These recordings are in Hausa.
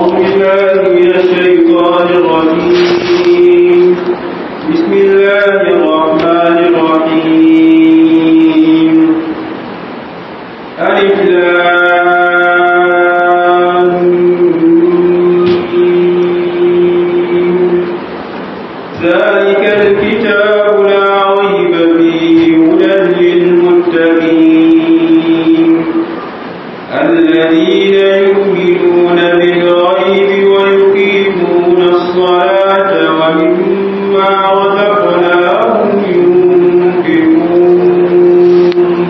أعوذ بالله من الشيطان الرجيم بسم الله الرحمن الرحيم ألف لام ميم. ذلك الكتاب لا ريب فيه هدى للمتقين الذين يؤمنون بالغيب ويقيمون الصلاة ومما رزقناهم ينفقون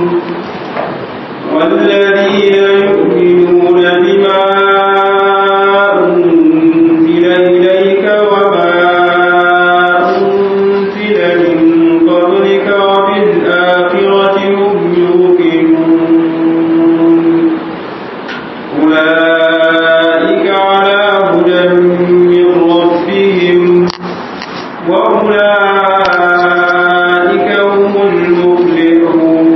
والذين يؤمنون بما أنزل إليك وما أنزل من قبلك وبالآخرة هم يوقنون أولئك على هدى من ربهم وأولئك هم المفلحون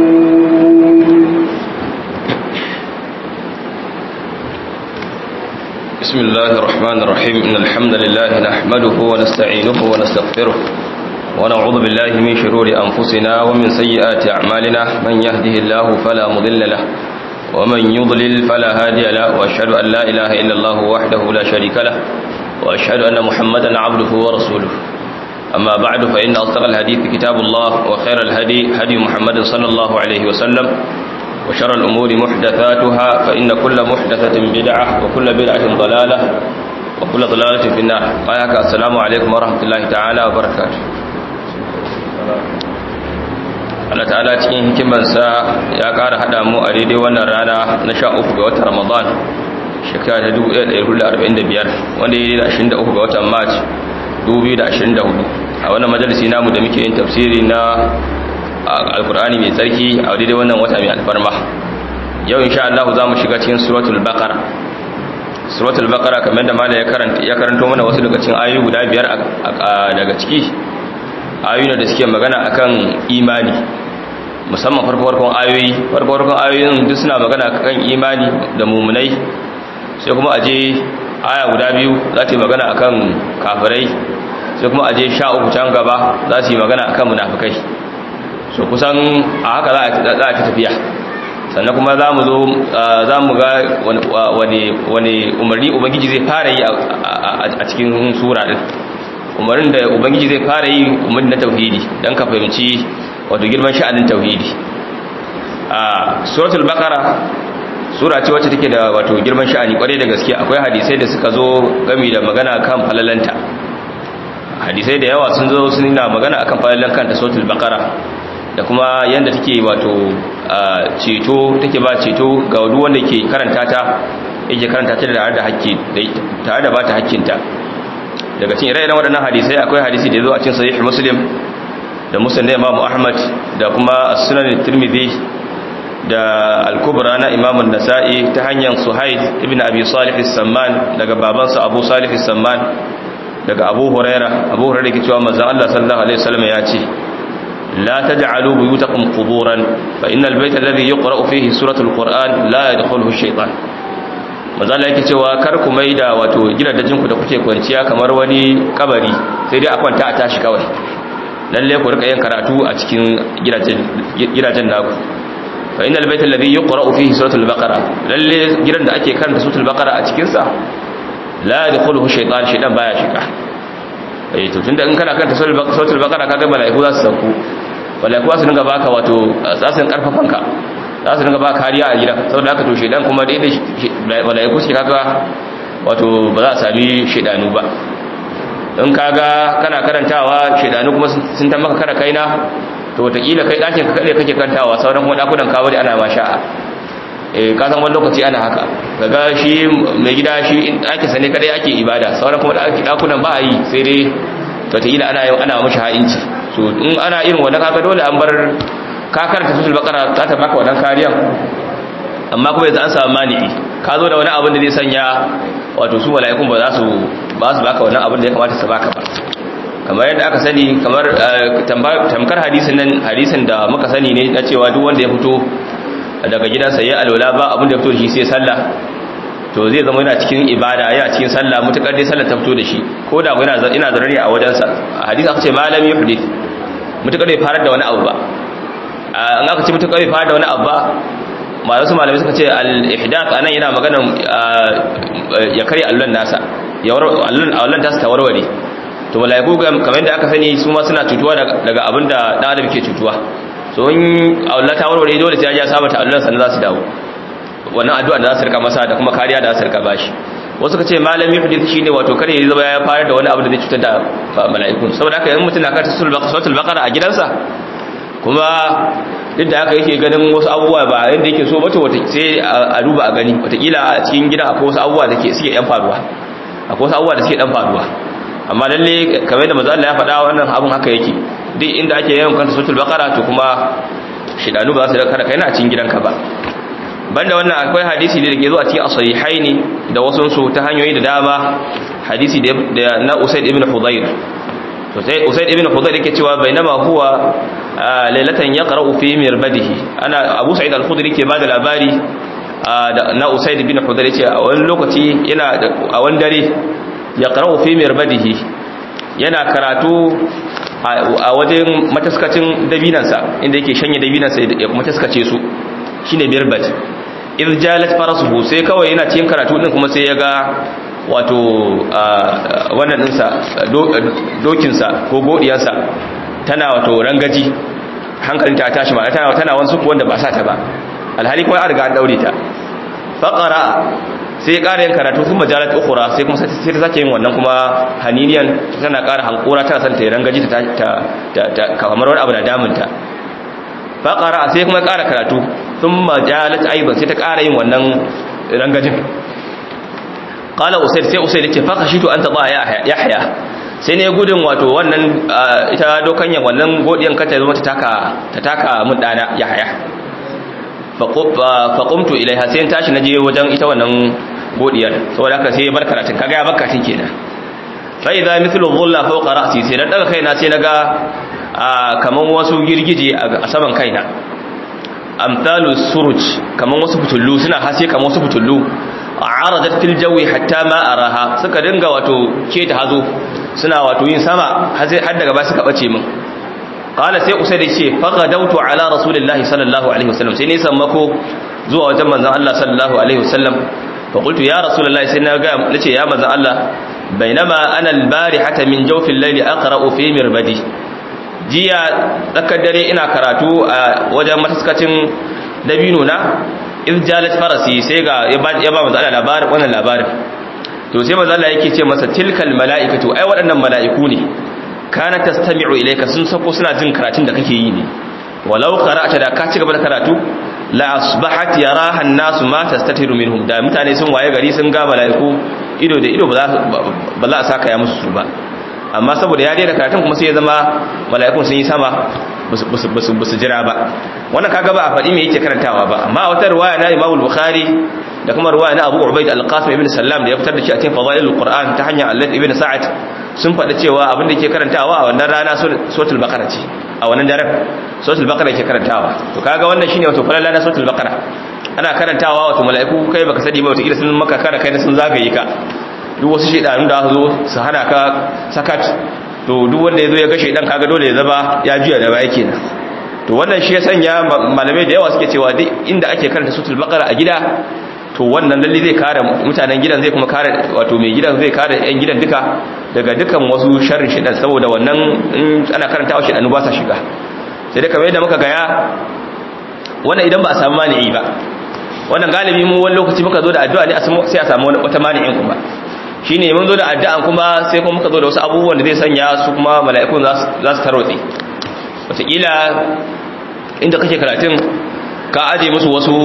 بسم الله الرحمن الرحيم إن الحمد لله نحمده ونستعينه ونستغفره ونعوذ بالله من شرور أنفسنا ومن سيئات أعمالنا من يهده الله فلا مضل له ومن يضلل فلا هادي له وأشهد أن لا إله إلا الله وحده لا شريك له وأشهد أن محمدا عبده ورسوله أما بعد فإن أصدق الحديث كتاب الله وخير الهدي هدي محمد صلى الله عليه وسلم وشر الأمور محدثاتها فإن كل محدثة بدعة وكل بدعة ضلالة وكل ضلالة في النار قاياك السلام عليكم ورحمة الله تعالى وبركاته Allah ta'ala cikin hikimansa ya ƙara haɗa mu a daidai wannan rana na sha uku ga watan Ramadan shekara ta 1445 wanda ya yi da 23 ga watan March 2024 a wannan majalisi namu da muke yin tafsiri na alkur'ani mai tsarki a daidai wannan wata mai alfarma yau insha Allah za mu shiga cikin suratul baqara suratul baqara kamar da malai ya karanta ya karanto mana wasu daga cikin ayoyi guda biyar daga ciki ayoyi da suke magana akan imani musamman farko farkon ayoyi farko farkon ayoyin duk suna magana akan imani da mumunai sai kuma aje aya guda biyu za ta yi magana akan kafirai sai kuma aje sha uku can gaba za su yi magana akan munafikai so kusan a haka za a ta tafiya sannan kuma za mu zo za mu ga wani umarni ubangiji zai fara yi a cikin sura din umarnin da ubangiji zai fara yi umarni na tauhidi don ka fahimci wato girman sha'anin tauhidi a suratul baqara sura ce wacce take da wato girman sha'ani kwarai da gaske akwai hadisai da suka zo gami da magana kan falalanta hadisai da yawa sun zo sun na magana akan falalan kanta suratul baqara da kuma yanda take wato ceto take ba ceto ga duk wanda ke karanta ta yake karanta ta tare da hakki tare da bata hakkinta daga cikin ire-iren waɗannan hadisai akwai hadisi da ya zo a cikin sahih muslim da musnad imam ahmad da kuma as-sunan tirmidhi da al-kubra na imam an-nasa'i ta hanyar suhaid ibn abi salih as-samman daga babansa abu salih as-samman daga abu huraira abu huraira ke cewa manzon Allah sallallahu alaihi wasallam ya ce لا تجعلوا بيوتكم قبورا فإن البيت الذي يقرأ فيه سورة القرآن لا يدخله الشيطان mazala yake cewa kar ku maida wato gidajen ku da kuke kwanciya kamar wani kabari sai dai a kwanta a tashi kawai lalle ku rika yin karatu a cikin gidajen gidajen naku fa innal bayta alladhi yuqra'u fihi suratul baqara lalle gidan da ake karanta suratul baqara a cikin sa la yadkhuluhu shaytan shaytan baya shiga eh to tunda in kana karanta suratul baqara kaga malaiku za su sauko malaiku za su dinga baka wato tsasin karfafan ka za su dinga baka kariya a gidan saboda haka to shedan kuma da malaiku suke kaga wato ba za a sami shedanu ba in kaga kana karantawa shedanu kuma sun ta maka kara kaina to wataƙila kai ɗakin ka kaɗai kake karantawa sauran kuma ɗakunan kawo da ana ma sha'a eh ka san wani lokaci ana haka kaga shi mai gida shi ɗakin sa ne kaɗai ake ibada sauran kuma ɗakunan ba a yi sai dai wataƙila ana yin ana mashi ha'inci so in ana irin wannan kaga dole an bar ka karanta sutul baqara za ta baka wannan kariyan amma kuma yanzu an samu mani'i ka zo da wani abin da zai sanya wato su mala'ikun ba za su ba su baka wannan abin da ya kamata su baka ba kamar yadda aka sani kamar tamkar hadisin nan hadisin da muka sani ne na cewa duk wanda ya fito daga gidansa ya alwala ba abin da ya fito da shi sai sallah to zai zama yana cikin ibada yana cikin sallah mutakar dai sallar ta fito da shi ko da yana ina zarari a wajen sa hadisi aka ce malami yuhdith mutakar bai farar da wani abu ba an aka ce mutakar bai farar da wani abu ba malamu malamai suka ce al-ihdath anan yana magana ya kare allon nasa ya war allon allon tasa ta warware to malaiku kamar yadda aka sani su ma suna cutuwa daga abinda dan adam ke cutuwa so in Allah ta warware dole sai ya saba ta allon sannan za su dawo wannan addu'a da za su rika masa da kuma kariya da za su rika bashi wasu ka ce malami hadith shine wato kare ya zama ya fara da wani abu da zai cutar da mala'ikun saboda haka in mutum na karanta suratul baqara a gidansa kuma duk da haka yake ganin wasu abubuwa ba yadda yake so bato wata sai a duba a gani watakila a cikin gidan akwai wasu abubuwa da suke yan faruwa akwai wasu abubuwa da suke dan faruwa amma lalle kamar yadda manzo Allah ya faɗa wannan abun haka yake duk inda ake yawan kanta suratul baqara to kuma shidanu ba za su kada kai na cikin gidanka ba banda wannan akwai hadisi da ke zuwa cikin as-sahihaini da wasu su ta hanyoyi da dama hadisi da na Usaid ibn Hudayr to sai Usaid ibn Hudayr yake cewa bainama huwa lailatan yaqra'u fi mirbadihi ana Abu Sa'id al-Khudri ke bada labari na Usaid ibn Hudayr yace a wani lokaci yana a wani dare yaqra'u fi mirbadihi yana karatu a wajen mataskacin dabinansa inda yake shanye dabinansa ya mataskace su shine mirbad idh jalat farasuhu sai kawai yana cikin karatu din kuma sai ya ga wato wannan dinsa dokinsa ko godiyarsa tana wato rangaji hankalin ta tashi ma tana tana wani suku wanda ba sa ta ba alhali kuma an riga an daure ta faqara sai ya ƙara yin karatu sun majalat ukhra sai kuma sai ta sake yin wannan kuma haniniyan tana ƙara hankura tana son ta rangaji ta ta kamar wani abu na damunta faqara sai kuma ƙara karatu sun majalat aiban sai ta ƙara yin wannan rangajin qala usayd sai usayd yace fa khashitu an tada yahya sai ne gudun wato wannan ita dokanyan wannan godiyan kata zama ta taka ta taka mun dana yahya fa qumtu ilaiha sai tashi naje wajen ita wannan godiyar saboda haka sai bar karatun kaga ya barka tin kenan fa idza mithlu dhulla fawqa ra'si sai dan daga kaina sai naga kaman wasu girgije a saman kaina amthalu suruj kaman wasu fitullu suna haske kaman wasu fitullu aradat fil jawi hatta ma araha suka dinga wato keta hazo suna wato yin sama har daga ba suka bace min qala sai usayd ce faqadautu ala rasulillahi sallallahu alaihi wasallam sai ne sammako zuwa wajen manzon Allah sallallahu alaihi wasallam fa qultu ya rasulullahi sai na ga nace ya manzon Allah bainama ana albarihata min jawfil layli aqra'u fi mirbadi jiya tsakar dare ina karatu a wajen mataskacin dabino na iz jalat farasi sai ga ya ba manzo Allah labarin wannan labarin to sai manzo Allah yake ce masa tilkal malaikatu ai waɗannan mala'iku ne kana tastami'u ilayka sun sako suna jin karatun da kake yi ne walau qara'ta da ka ci gaba da karatu la asbahat yaraha an-nas ma tastatiru minhum da mutane sun waye gari sun ga mala'iku ido da ido ba za a saka ya musu su ba amma saboda ya daina karatun kuma sai ya zama mala'ikun sun yi sama ba su jira ba wannan kaga ba a faɗi me yake karantawa ba amma wata ruwaya na Imam Bukhari da kuma ruwaya na Abu Ubaid al-Qasim ibn Sallam da ya fitar da shi a cikin Fadailul Qur'an ta hanyar Allah ibn Sa'ad sun faɗi cewa abin da yake karantawa a wannan rana suratul Baqara ce a wannan daren suratul Baqara yake karantawa to kaga wannan shine wato falala na suratul Baqara ana karantawa wato mala'iku kai baka sani ba wato kila sun maka kara kai sun zagaye ka duk wasu shaidanun da aka zo su hana ka sakat to duk wanda ya zo ya ga shaidan kaga dole ya zaba ya juya da baya kenan to wannan shi ya sanya malamai da yawa suke cewa duk inda ake karanta sutul baqara a gida to wannan lalle zai kare mutanen gidan zai kuma kare wato mai gidan zai kare yan gidan duka daga dukan wasu sharrin shaidan saboda wannan in ana karantawa shaidanu ba sa shiga sai dai kamar yadda muka gaya wannan idan ba a samu mani'i ba wannan galibi mu wani lokaci muka zo da addu'a ne sai a samu wata mani'in kuma shi ne mun zo da addu'an kuma sai kuma muka zo da wasu abubuwan da zai sanya su kuma mala'ikun za su tarotse wataƙila inda kake karatun ka aje musu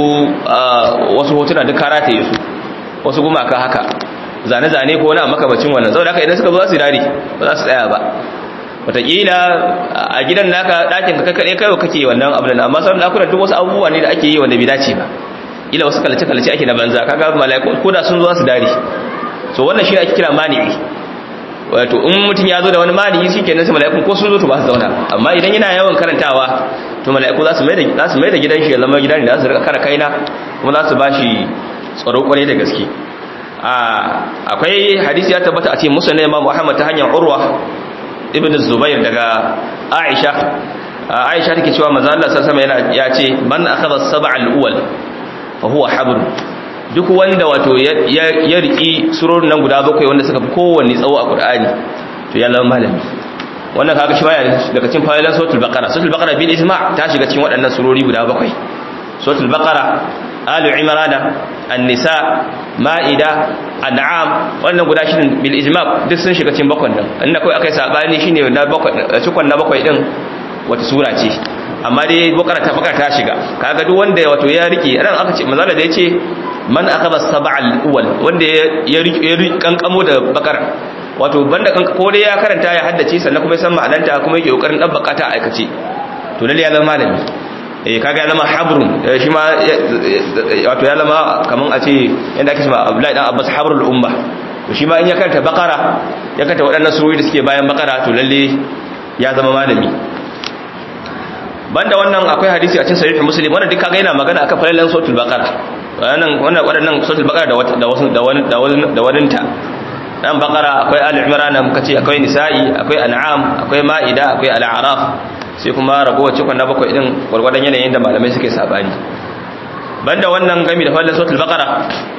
wasu hotuna duk ka rataye su wasu gumaka haka zane-zane ko wani makamacin wannan zau da haka idan suka zo za su dare ba za su tsaya ba wataƙila a gidan naka ɗakin ka kaɗai kai kake wannan abu da amma sauran ɗakunan duk wasu abubuwa ne da ake yi wanda bai dace ba ila wasu kalace-kalace ake na banza kaga mala'iku ko da sun zo su dare so wannan shi ake kira mani'i wato in mutum ya zo da wani mani'i shi kenan sai mala'ikun ko sun zo to ba su zauna amma idan yana yawan karantawa to mala'iku za su mai da za su mai da gidan shi ya zama gidan da za su rika kara kaina kuma za su ba shi tsaro kwarai da gaske akwai hadisi ya tabbata a cikin musnad Imam Muhammad ta hanyar Urwa ibn Zubair daga Aisha Aisha take cewa manzo Allah sallallahu alaihi wasallam ya ce man akhadha sab'al uwal fa huwa habr duk wanda wato ya riki surorin nan guda bakwai wanda suka fi kowanne tsawo a Qur'ani to ya zama malami wannan kaga shi baya daga cikin fa'ilan suratul baqara suratul baqara bil ijma' ta shiga cikin waɗannan surori guda bakwai suratul baqara alu imran an-nisa ma'ida an'am wannan guda shirin bil ijma' duk sun shiga cikin bakwai nan inda kai akai sabani shine na bakwai cikon na bakwai din wata sura ce amma dai baqara ta baqara ta shiga kaga duk wanda wato ya rike ran aka ce manzala da yace man akhadha sab'al awwal wanda ya rike kankamo da baqara wato banda kan ko dai ya karanta ya haddace sannan kuma ya san ma'ananta kuma yake kokarin dabbaka ta aikace to lalle ya zama malami eh kaga ya zama habrun shi ma wato ya zama kaman a ce yanda ake cewa Abdullahi dan Abbas habrul umma to shi ma in ya karanta bakara ya karanta waɗannan surori da suke bayan bakara to lalle ya zama malami banda wannan akwai hadisi a cikin sahih muslim wanda duk kaga yana magana akan falalan suratul baqara wannan wannan waɗannan suratul baqara da da wasu da wani da waninta dan bakara akwai ali imran muka ce akwai nisa'i akwai an'am akwai ma'ida akwai al-a'raf sai kuma ragowar cikon na bakwai din gwargwadon yanayin da malamai suke sabani banda wannan gami da fallan suratul baqara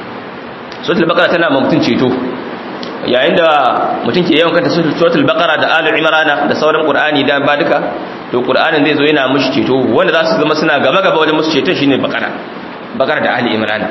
suratul baqara tana ma mutun ceto yayin da mutum ke yawan kanta suratul baqara da ali imran da sauran qur'ani da ba duka to qur'anin zai zo yana mushi ceto wanda za su zama suna gaba gaba wajen musu ceton shine baqara baqara da ali imran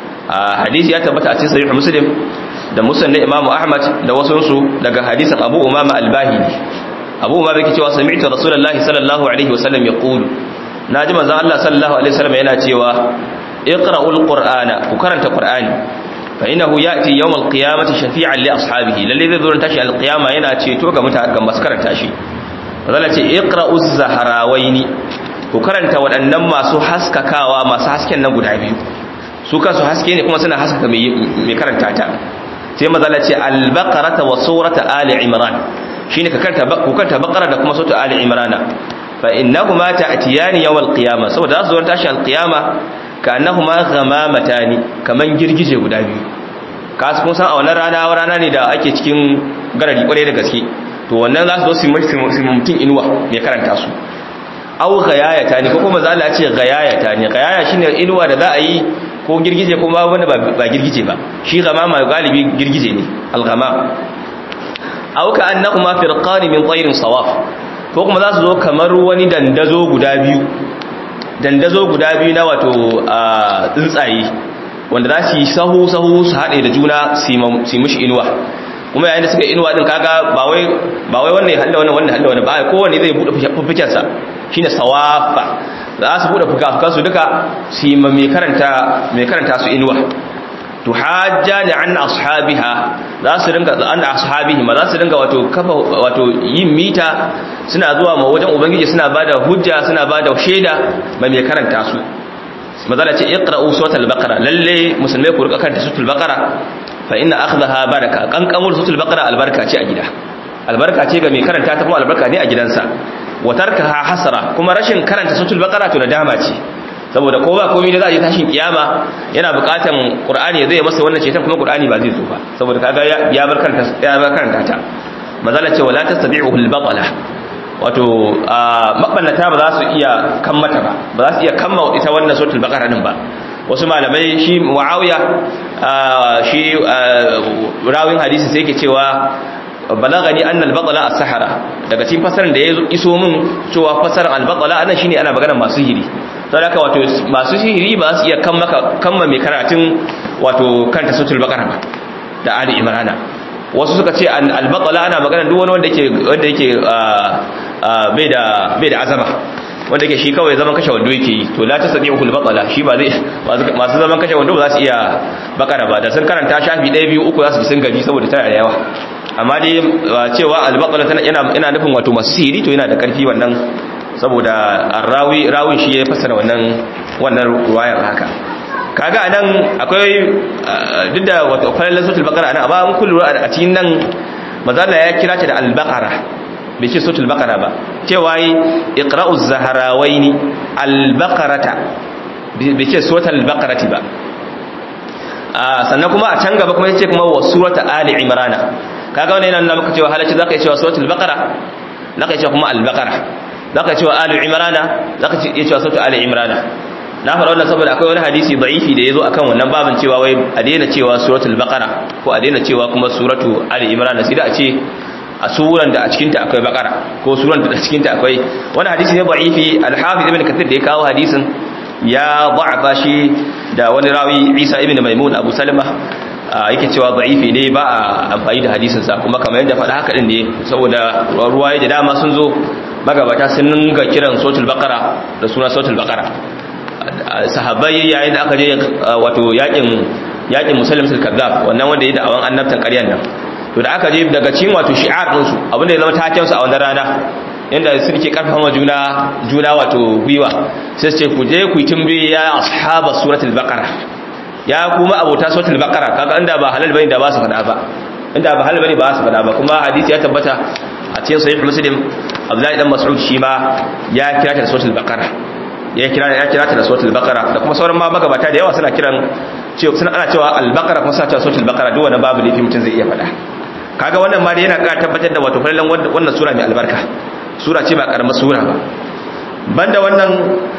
a hadisi ya tabbata a cikin sahih muslim da musan na imamu ahmad da wasunsu daga hadisin abu umama albahili abu umama yake cewa sami'tu rasulullahi sallallahu alaihi wasallam yaqulu naji manzon Allah sallallahu alaihi wasallam yana cewa iqra'ul qur'ana ku karanta qur'ani fa innahu ya'ti yawm al-qiyamati shafi'an li ashabihi lalle zai zo tashi al-qiyama yana ceto ga mutane ga masu karanta shi Allah ce iqra'uz zahrawaini ku karanta waɗannan masu haskakawa masu hasken nan guda biyu su kansu haske ne kuma suna haskaka mai karanta ta sai mazala ce albaqarata wa surata ali imran shine ka karanta ku karanta baqara da kuma surata ali imran fa innahuma ta'tiyani yawm alqiyama saboda za su zo tashi alqiyama ka annahuma ghamamatani kaman girgije guda biyu ka kun san a wannan rana rana ne da ake cikin garari kwarai da gaske to wannan za su zo su mutum inuwa mai karanta su au gayayata ne ko kuma za a ce gayayata ne gayaya shine inuwa da za a yi ko girgije ko ba wanda ba girgije ba shi gamama galibi girgije ne algamam au ka annahuma firqan min tayrin sawaf ko kuma za su zo kamar wani dandazo guda biyu dandazo guda biyu na wato tsuntsaye wanda za su yi sahu sahu su haɗe da juna su mishi inuwa kuma yayin da suka inuwa din kaga ba wai ba wai wannan ya halla wannan wannan halla wannan ba kowanne zai bude fufuken sa shine sawafa za su bude fukafukan su duka su yi mai karanta mai karanta su inuwa to hajjani an ashabiha za su ringa an ashabihi ma za su ringa wato kafa wato yin mita suna zuwa ma wajen ubangiji suna bada hujja suna bada shaida mai mai karanta su mazala ce iqra'u suratul baqara lalle musulmai ku rika karanta suratul baqara fa inna akhdaha baraka kankamul suratul baqara albarka ce a gida albarka ce ga mai karanta ta kuma albarka ne a gidansa wa tarkaha hasara kuma rashin karanta suratul baqara to nadama ce saboda ko ba komai da za a yi tashin kiyama yana bukatan qur'ani zai masa wannan cetan kuma qur'ani ba zai zo ba saboda kaga ya bar karanta ya bar karanta ta mazala ce wala tastabi'u al-batala wato mabannata ba za su iya kammata ba ba za su iya kamma ita wannan suratul baqara din ba wasu malamai shi muawiya shi rawin hadisi sai yake cewa balagani anna al-batala as-sahara daga cikin fasarin da ya iso min cewa fasarin al-batala anan shine ana magana masu hiri don haka wato masu sihiri ba su iya kamma mai karatun wato kanta suratul baqara ba da ali imrana wasu suka ce al-batala ana magana duk wani wanda yake wanda yake bai da bai da azama wanda yake shi kawai zaman kashe wando yake yi to la tasdi'u al-batala shi ba zai masu zaman kashe wando ba za su iya bakara ba da sun karanta shafi 1 2 3 za su sun gaji saboda tana da yawa amma dai cewa al-batala tana yana ina nufin wato masu sihiri to yana da karfi wannan saboda rawi rawin shi ya fassara wannan wannan ruwayar haka kaga anan akwai duk da wato falalan suratul baqara anan amma mun kullu a cikin nan mazalla ya kira ta da al-baqara bai ce suratul baqara ba cewa yi iqra'uz zahrawaini al-baqarata bai ce suratul baqarati ba sannan kuma a can gaba kuma yace kuma wa surata ali imran kaga wannan yana nuna maka cewa halacci zaka yi cewa suratul baqara zaka yi cewa kuma al-baqara zaka yi cewa ali imran zaka yi cewa suratul ali imran na fara wannan saboda akwai wani hadisi da'ifi da yazo akan wannan babin cewa wai a daina cewa suratul baqara ko a daina cewa kuma suratu ali imran sai da a ce a suran da a cikin ta akwai baqara ko suran da a cikin ta akwai wani hadisi ne da'ifi al-hafiz ibn kathir da ya kawo hadisin ya da'afa shi da wani rawi Isa ibn Maimun Abu Salama yake cewa da'ifi ne ba a amfani da hadisin sa kuma kamar yadda faɗa haka din ne saboda ruwaye da dama sun zo magabata sun ninga kiran suratul baqara da suna suratul baqara sahabbai yayin da aka je wato yakin yakin musallimatul kazzab wannan wanda ya da'awan annabtan ƙaryan nan to da aka je daga cikin wato shi'ar din su abinda ya zama taken su a wannan rana inda suke karfafa wa juna juna wato gwiwa sai ce ku je ku timbi ya ashaba suratul baqara ya kuma abota suratul baqara kaga inda ba halal bane da ba su fada ba inda ba halal bane ba su fada ba kuma hadisi ya tabbata a cikin sahih muslim abdullahi dan mas'ud shi ma ya kira ta da suratul baqara ya kira ya kira ta da suratul baqara da kuma sauran ma magabata da yawa suna kiran cewa suna ana cewa al-baqara kuma suna cewa suratul baqara duk wannan babu laifi mutum zai iya fada kaga wannan ma da yana ƙara tabbatar da wato falalan wannan sura mai albarka sura ce ba karamar sura ba banda wannan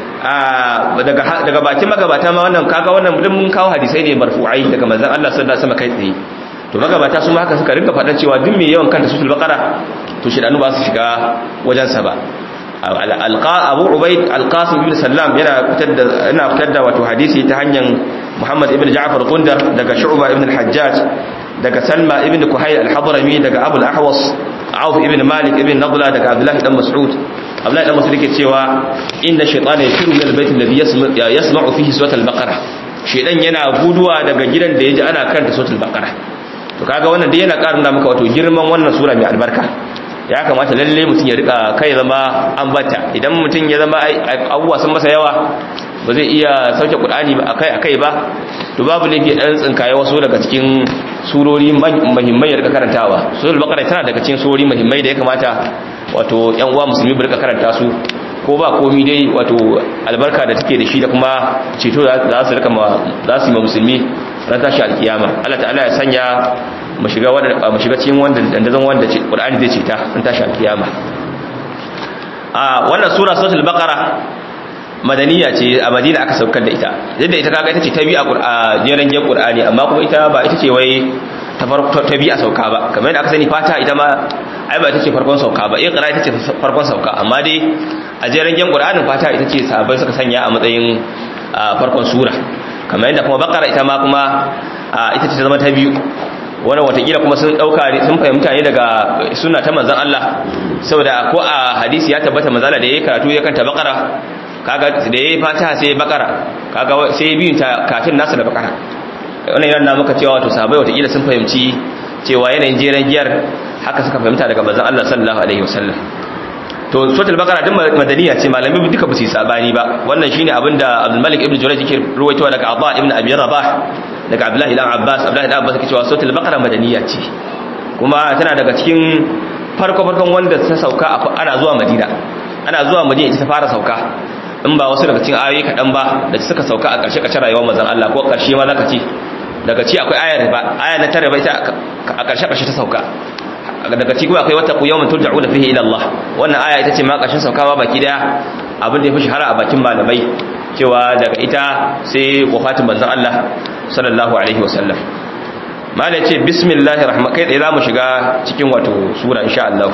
daga daga bakin magabata ma wannan kaga wannan mun kawo hadisai ne marfu'ai daga manzon Allah sallallahu alaihi wasallam kai tsaye to magabata su ma haka suka rinka faɗan cewa duk mai yawan kanta suratul baqara to shedanu ba su shiga wajen sa ba alqa abu ubaid alqasim ibn sallam yana fitar da yana fitar da wato hadisi ta hanyar muhammad ibn ja'far gundar daga shu'ba ibn al-hajjaj daga salma ibn kuhayl al-hadrami daga abu al-ahwas auf ibn malik ibn nadla daga abdullah dan mas'ud abdullah dan mas'ud yake cewa inda shaytana yafiru min al-bayt alladhi yasma'u fihi surat al-baqara shaytan yana guduwa daga gidan da yaji ana karanta surat al-baqara to kaga wannan dai yana karin da maka wato girman wannan sura mai albarka ya kamata lalle mutum ya rika kai zama ambata idan mutum ya zama abubuwa sun masa yawa ba zai iya sauke qur'ani ba akai akai ba to babu laifi dan tsinkaye wasu daga cikin surori muhimmai ya rika karantawa suratul baqara tana daga cikin surori muhimmai da ya kamata wato yan uwa musulmi bu rika karanta su ko ba komi dai wato albarka da take da shi da kuma ceto za su rika za su yi ma musulmi ran tashi alkiyama Allah ta'ala ya sanya mu shiga wanda mu shiga cikin wanda dandazon wanda Qur'ani zai ceta ran tashi alkiyama a wannan sura suratul baqara madaniya ce a madina aka saukar da ita yadda ita kaga ita ce ta bi a jeran gen qur'ani amma kuma ita ba ita ce wai ta farko ta bi a sauka ba kamar yadda aka sani fata ita ma ai ba ita ce farkon sauka ba iqra ita ce farkon sauka amma dai a jeran gen qur'anin fata ita ce sahabbai suka sanya a matsayin farkon sura kamar yadda kuma bakara ita ma kuma ita ce ta zama ta biyu wannan watakila kuma sun dauka sun fahimta ne daga sunna ta manzon Allah saboda ko a hadisi ya tabbata manzala da yayi karatu ya kanta bakara kaga da yayi fatiha sai bakara kaga sai biyun ta kafin nasu da bakara wannan yana maka cewa wato sahabbai watakila sun fahimci cewa yanayin jeren giyar haka suka fahimta daga manzon Allah sallallahu alaihi wasallam to suratul baqara din madaniya ce malami duka ba su sabani ba wannan shine abinda Abdul Malik ibn Jurayj yake ruwaitowa daga Abba ibn Abi Rabah daga Abdullah ibn Abbas Abdullah ibn Abbas yake cewa suratul baqara madaniya ce kuma tana daga cikin farko farkon wanda ta sauka ana zuwa Madina ana zuwa Madina ita ta fara sauka in ba wasu daga cikin ayoyi kaɗan ba da suka sauka a ƙarshe ƙarshe rayuwar manzon Allah ko ƙarshe ma zaka ce daga ci akwai ayar ba aya na tare ba ita a ƙarshe ƙarshe ta sauka daga ci kuma akwai wata ku yawmin turja'una fihi ila Allah wannan aya ita ce ma ƙarshen saukawa baki daya abin da ya fi shahara a bakin malamai cewa daga ita sai wafatin manzon Allah sallallahu alaihi wasallam malai ce bismillahir rahman kai tsaye zamu shiga cikin wato sura insha Allah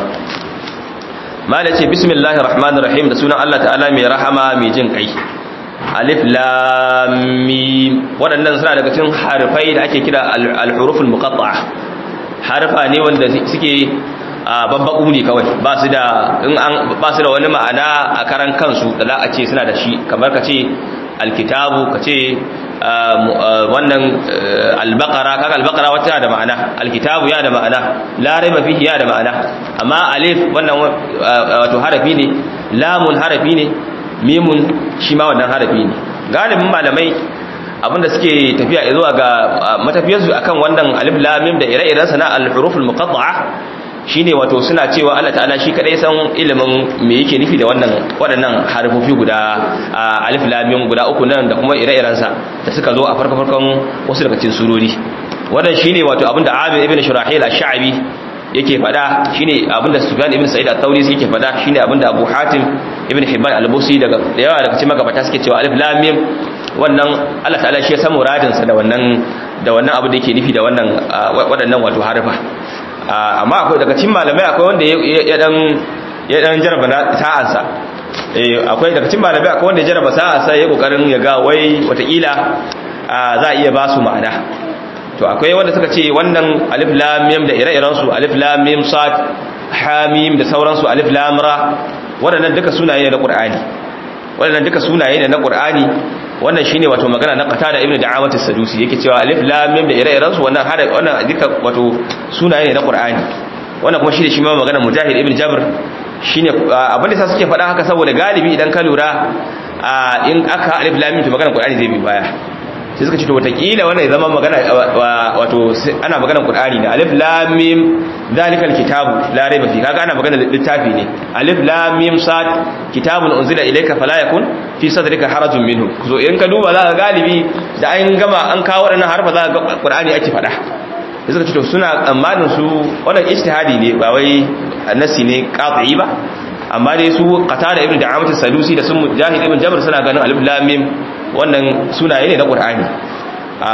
malai ce bismillahir rahmanir rahim da sunan Allah ta'ala mai rahama mai jin kai alif lam mim waɗannan suna daga cikin harfai da ake kira al-huruful muqatta'a harfa ne wanda suke babbaku ne kawai ba su da in an ba su da wani ma'ana a karan kansu da za a ce suna da shi kamar ka ce alkitabu ka ce wannan albaqara kaga albaqara wata da ma'ana alkitabu ya da ma'ana la raiba fihi ya da ma'ana amma alif wannan wato harafi ne lamun harafi ne mimun shi ma wannan harafi ne galibin malamai abinda suke tafiya zuwa ga matafiyarsu akan wannan alif lam mim da ire-iren sana al-huruful muqatta'a shine wato suna cewa Allah ta'ala shi kadai san ilimin me yake nufi da wannan waɗannan harfofi guda alif lam mim guda uku nan da kuma ire-iren sa da suka zo a farko farkon wasu daga cikin surori wannan shine wato abinda Amir ibn Shurahil ash-Sha'bi yake fada shine abinda Sufyan ibn Sa'id al-Thawri yake fada shine abinda Abu Hatim ibn Hibban al-Busi daga yawa daga cikin magabata suke cewa alif lam mim wannan Allah ta'ala shi ya san muradin sa da wannan da wannan abu da yake nufi da wannan waɗannan wato harfa amma akwai daga cikin malamai akwai wanda ya dan ya dan jaraba sa'ansa eh akwai daga cikin malamai akwai wanda ya jaraba sa'ansa ya kokarin ya ga wai watakila za a iya ba su ma'ana to akwai wanda suka ce wannan alif lam mim da ire-iren su alif lam mim sad ha mim da sauran su alif lam ra waɗannan duka sunaye ne na Qur'ani waɗannan duka sunaye ne na Qur'ani wannan shine wato magana na Qatada ibn Da'amat as-Sadusi yake cewa alif lam mim da ire-iren su wannan hada wannan duka wato sunaye ne na Qur'ani wannan kuma shine shi ma magana Mujahid ibn Jabr shine abin da suke faɗa haka saboda galibi idan ka lura in aka alif lam mim to magana Qur'ani zai bi baya sai suka ce to watakila wannan ya zama magana wato ana magana Qur'ani ne alif lam mim zalikal kitabu la raiba fi kaga ana magana littafi ne alif lam mim sad kitabun unzila ilayka fala yakun fi sadrika harajun minhu so in ka duba za ka galibi da an gama an kawo wadannan harfa za ka ga Qur'ani ake fada sai suka ce to suna tsammanin su wannan ijtihadi ne ba wai nasi ne qat'i ba amma dai su qatada ibnu da'amat as-sadusi da sun mujahid ibn jabr suna ganin alif lam mim wannan sunaye ne na qur'ani a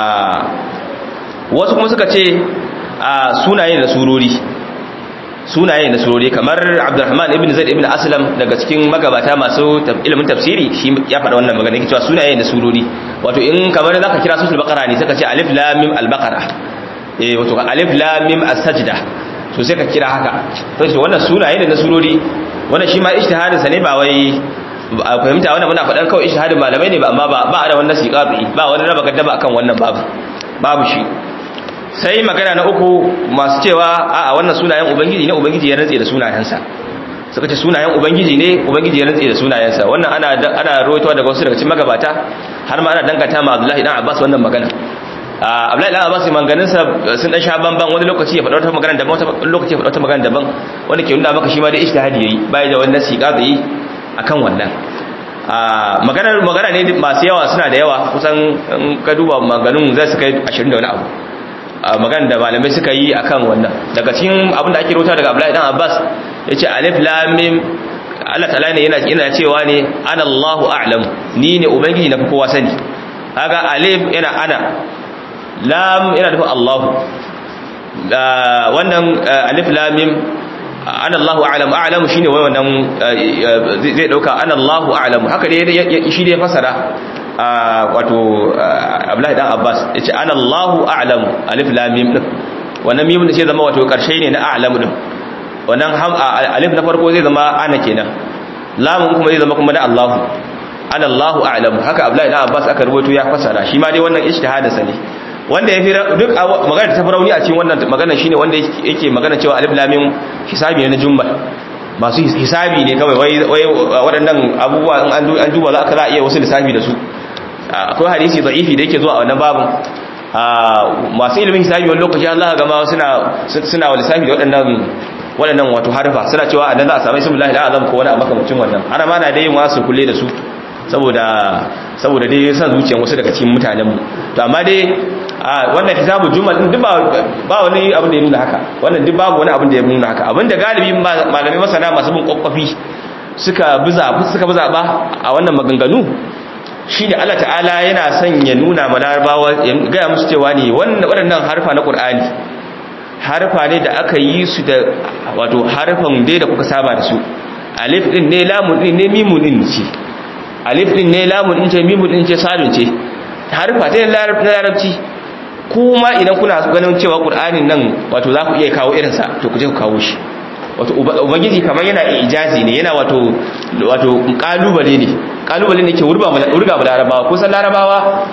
wasu kuma suka ce a sunaye na surori sunaye na surori kamar abdurrahman ibn zaid ibn aslam daga cikin magabata masu ilimin tafsiri shi ya faɗa wannan magana yake cewa sunaye na surori wato in kamar zaka kira suratul baqara ne suka ce alif lam mim al-baqara eh wato alif lam mim as-sajda so sai ka kira haka to wannan sunaye ne na surori wannan shi ma ijtihadin sa ne ba wai a fahimta wannan muna faɗan kawai ijtihadin malamai ne ba amma ba ba da wannan siqabi ba wani raba gaddama akan wannan babu babu shi sai magana na uku masu cewa a wannan sunayen ubangiji ne ubangiji ya rantse da sunayensa suka ce sunayen ubangiji ne ubangiji ya rantse da sunayensa wannan ana ana rawaitowa daga wasu daga cikin magabata har ma ana dangata ma Abdullahi dan Abbas wannan magana Abdullahi dan Abbas manganinsa sun dan sha banban wani lokaci ya faɗa wata magana daban wani lokaci ya faɗa wata magana daban wanda ke nuna maka shi ma da ijtihadi yayi bai da wannan siqabi akan wannan maganar magana ne masu yawa suna da yawa kusan ka duba maganin zai su kai 20 da wani abu magana da malamai suka yi akan wannan daga cikin abin da ake rota daga Abdullahi dan Abbas yace alif lam mim Allah ta'ala ne yana yana cewa ne ana Allahu a'lam ni ne ubangiji na kowa sani kaga alif yana ana lam yana nufin Allahu wannan alif lam mim ana Allahu a'lam a'lamu shine wai wannan zai dauka ana Allahu a'lamu haka dai shi dai fasara wato Abdullahi dan Abbas yace ana Allahu a'lamu alif lam mim din wannan mim din sai zama wato karshe ne na a'lamu din wannan alif na farko zai zama ana kenan lamun kuma zai zama kuma na Allahu ana Allahu a'lamu haka Abdullahi dan Abbas aka rubuto ya fasara shi ma dai wannan ijtihadinsa ne wanda ya fi duk magana ta farauni a cikin wannan magana shine wanda yake magana cewa alif lam mim hisabi ne na jumla masu hisabi ne kawai wai wai waɗannan abubuwa in an duba za ka za a iya wasu lissafi da su akwai hadisi da'ifi da yake zuwa a wannan babin masu ilimin hisabi wani lokaci Allah ga ma suna suna wa lissafi da waɗannan waɗannan wato harfa suna cewa a nan za a samu ismu lahi azam ko wani a makamacin wannan har ma na dai yin wasu kulle da su saboda saboda dai san zuciyar wasu daga cikin mutanen mu to amma dai wannan kitabu jumal din duk ba wani abin da ya nuna haka wannan duk babu wani abin da ya nuna haka abinda galibi malamai masana masu bin kokkofi suka biza suka biza ba a wannan maganganu shine Allah ta'ala yana son ya nuna ma larabawa ya ga musu cewa ne wannan waɗannan harfa na Qur'ani harfa ne da aka yi su da wato harfan dai da kuka saba da su alif din ne lamun din ne mimun din ce alif din ne lamun din ce mimun din ce sadun ce harfa ta larabci kuma idan kuna ganin cewa qur'anin nan wato za ku iya kawo irin sa to ku je ku kawo shi wato ubangiji kamar yana ijazi ne yana wato wato kalubale ne kalubale ne ke wurba wurga ba larabawa kusan larabawa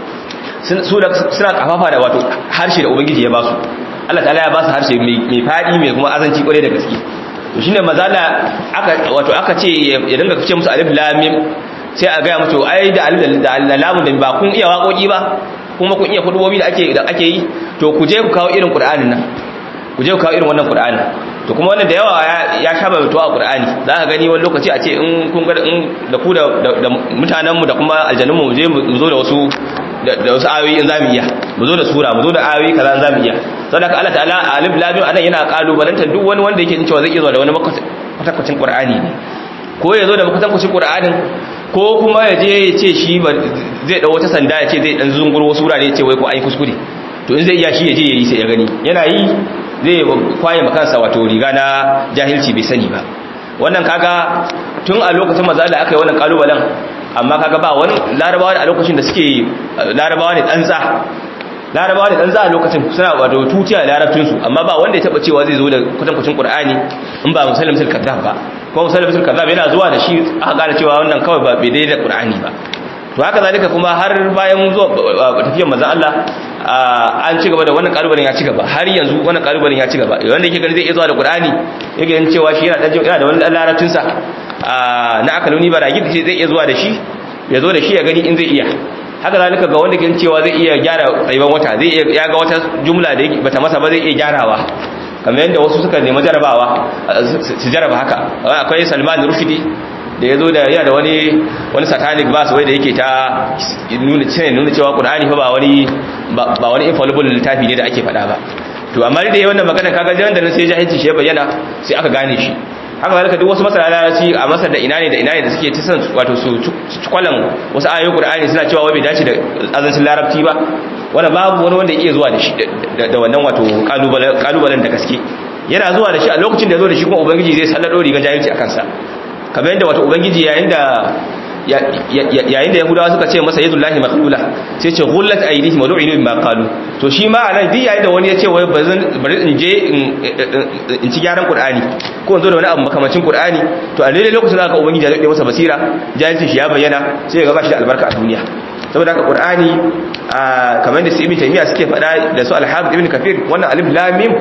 suna kafafa da wato harshe da ubangiji ya ba su Allah ta'ala ya ba su harshe mai fadi mai kuma azanci kwarai da gaske to shine mazala aka wato aka ce ya dinga ce musu alif lam mim sai a gaya musu ai da alif da lamun da ba kun iya waƙoƙi ba kuma kun iya kudubobi da ake da ake yi to ku je ku kawo irin qur'anin nan ku je ku kawo irin wannan qur'anin to kuma wannan da yawa ya shaba mutuwa a qur'ani za ka gani wani lokaci a ce in kun ga in da ku da mutanenmu da kuma aljannunmu mu je mu zo da wasu da wasu ayoyi in zamu iya mu zo da sura mu zo da ayoyi kaza in zamu iya saboda Allah ta'ala alif lam mim anan yana kalubalantar duk wani wanda yake cewa zai iya zuwa da wani kwatakwacin qur'ani ne ko ya zo da kwatakwacin qur'anin ko kuma ya je ya ce shi zai dau wata sanda ya ce zai dan zunguro wasu wurare ya ce wai ko an yi kuskure to in zai iya shi ya je ya yi sai ya gani yana yi zai kwaye makansa wato riga na jahilci bai sani ba wannan kaga tun a lokacin maza da aka yi wannan kalubalen amma kaga ba wani larabawa a lokacin da suke larabawa ne tsantsa larabawa ne tsantsa a lokacin suna wato tutiya larabcinsu amma ba wanda ya taba cewa zai zo da kwatankwacin qur'ani in ba musallim sul kazzab ba ko musallim sul kazzab yana zuwa da shi aka gane cewa wannan kawai ba bai daidai da qur'ani ba to haka zalika kuma har bayan zuwa tafiyar manzon Allah an ci gaba da wannan kalubalen ya ci gaba har yanzu wannan kalubalen ya ci gaba wanda yake gani zai iya zuwa da Qur'ani yake ganin cewa shi yana dan yana da wani dan larabcin sa na akaluni baragi da zai iya zuwa da shi ya zo da shi ya gani in zai iya haka zalika ga wanda ke cewa zai iya gyara tsayuwan wata zai iya ya ga wata jumla da bata masa ba zai iya gyarawa kamar yadda wasu suka nemi jarabawa su jaraba haka akwai Salman Rushdie da ya zo da yana da wani wani satanic verse wai da yake ta nuna cewa nuna cewa Qur'ani fa ba wani ba wani infallible littafi ne da ake faɗa ba to amma da yayin wannan magana kaga jan da nan sai jahilci shi ya bayyana sai aka gane shi haka zalika duk wasu masana larabci a masar da ina ne da ina ne da suke ta san wato su cikwalan wasu ayoyin Qur'ani suna cewa wai bai dace da azancin larabci ba wanda babu wani wanda yake zuwa da shi da wannan wato kalubalen kalubalen da gaske yana zuwa da shi a lokacin da ya zo da shi kuma ubangiji zai sallado rigar jahilci a kansa kamar yadda wato ubangiji yayin da yayin da yahudawa suka ce masa yadullahi maqlula sai ce ghullat aydihim wa lu'inu bima qalu to shi ma anan duk yayin da wani ya ce wai bari in je in ci gyaran qur'ani ko in zo da wani abu makamacin qur'ani to a daidai lokacin da aka ubangiji ya dade masa basira jahilcin shi ya bayyana sai ya ga bashi da albarka a duniya saboda haka qur'ani kamar da su ibn taymiya suke faɗa da su al-hafiz ibn kafir wannan alif lam mim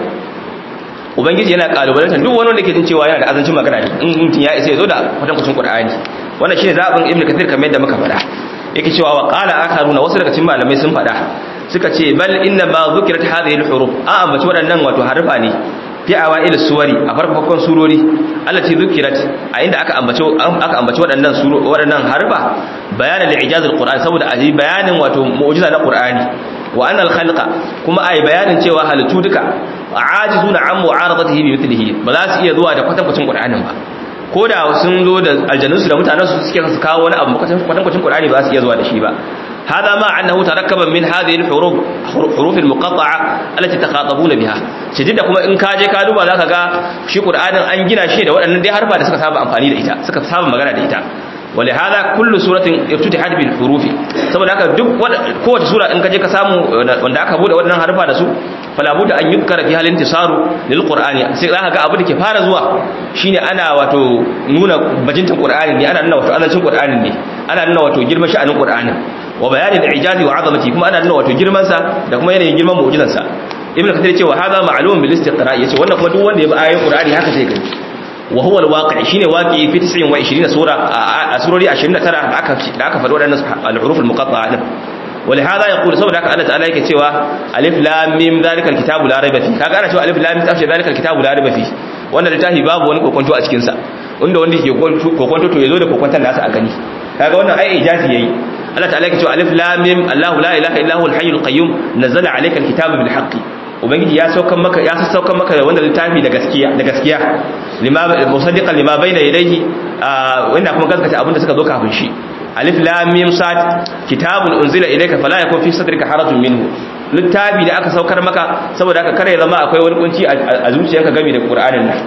ubangiji yana kalubalantar duk wani wanda ke jin cewa yana da azancin magana ne in mutum ya isa ya zo da kwatankwacin qur'ani wannan shine zabin ibnu kathir kamar yadda muka faɗa yake cewa wa qala akharuna wasu daga cikin malamai sun faɗa suka ce bal inna ma dhukirat hadhihi al-huruf a ambaci waɗannan wato harfa ne fi awail suwari a farkon surori allati dhukirat a inda aka ambaci aka ambaci waɗannan suro waɗannan harfa bayanan li'ijaz al-qur'an saboda aji bayanin wato mu'jiza na qur'ani wa anna al-khalqa kuma ai bayanin cewa halittu duka ajizuna an mu'aradatihi bi mithlihi ba za su iya zuwa da kwatankwacin qur'anin ba ko da sun zo da aljannunsu da mutanensu suke su kawo wani abu kwatankwacin qur'ani ba za su iya zuwa da shi ba هذا ما أنه تركب من هذه الحروف حروف المقطعة التي تخاطبون بها شديد kuma in ka je ka duba zaka ga shi Qur'anin an gina shi da waɗannan dai harfa da suka saba amfani da ita suka saba magana da ita ولهذا كل سورة افتتحت بالحروف saboda haka duk kowace sura in ka je ka samu wanda aka bude waɗannan harfa da su fala budda an yukara fi halin tisaru lil qur'ani sai zaka ga abu da ke fara zuwa shine ana wato nuna bajintan qur'ani ne ana nuna wato azancin qur'ani ne ana nuna wato girman sha'anin qur'ani wa bayanin ijazi wa azamati kuma ana nuna wato girman sa da kuma yanayin girman mu'jizan sa ibnu kathir ce wa hadha ma'lum bil istiqra yace wannan kuma duk wanda ya bi ayoyin qur'ani haka zai gani wa huwa al-waqi' shine waqi fi 29 sura a surori 29 da aka da aka faɗi waɗannan al-huruf al-muqatta'a din ولهذا يقول سبب haka Allah ta'ala yake cewa alif lam mim zalika al-kitabu la rayba fi kaga ana cewa alif lam mim tafi zalika al-kitabu la rayba fi wannan littafi babu wani kokonto a cikin sa inda wanda yake kokonto to yazo da kokonton nasa a gani kaga wannan ai ijazi yayi Allah ta'ala yake cewa alif lam mim Allahu la ilaha illa huwal hayyul qayyum nazzala alayka al-kitaba bil haqqi ubangiji ya saukan maka ya sassaukan maka wanda littafi da gaskiya da gaskiya lima musaddiqan lima bayna yadayhi wanda kuma gaskata abinda suka zo kafin shi alif lam mim sad kitabun unzila ilayka fala yakun fi sadrika harajun minhu littafi da aka saukar maka saboda haka kare zama akwai wani kunci a zuciyarka game da qur'anin nan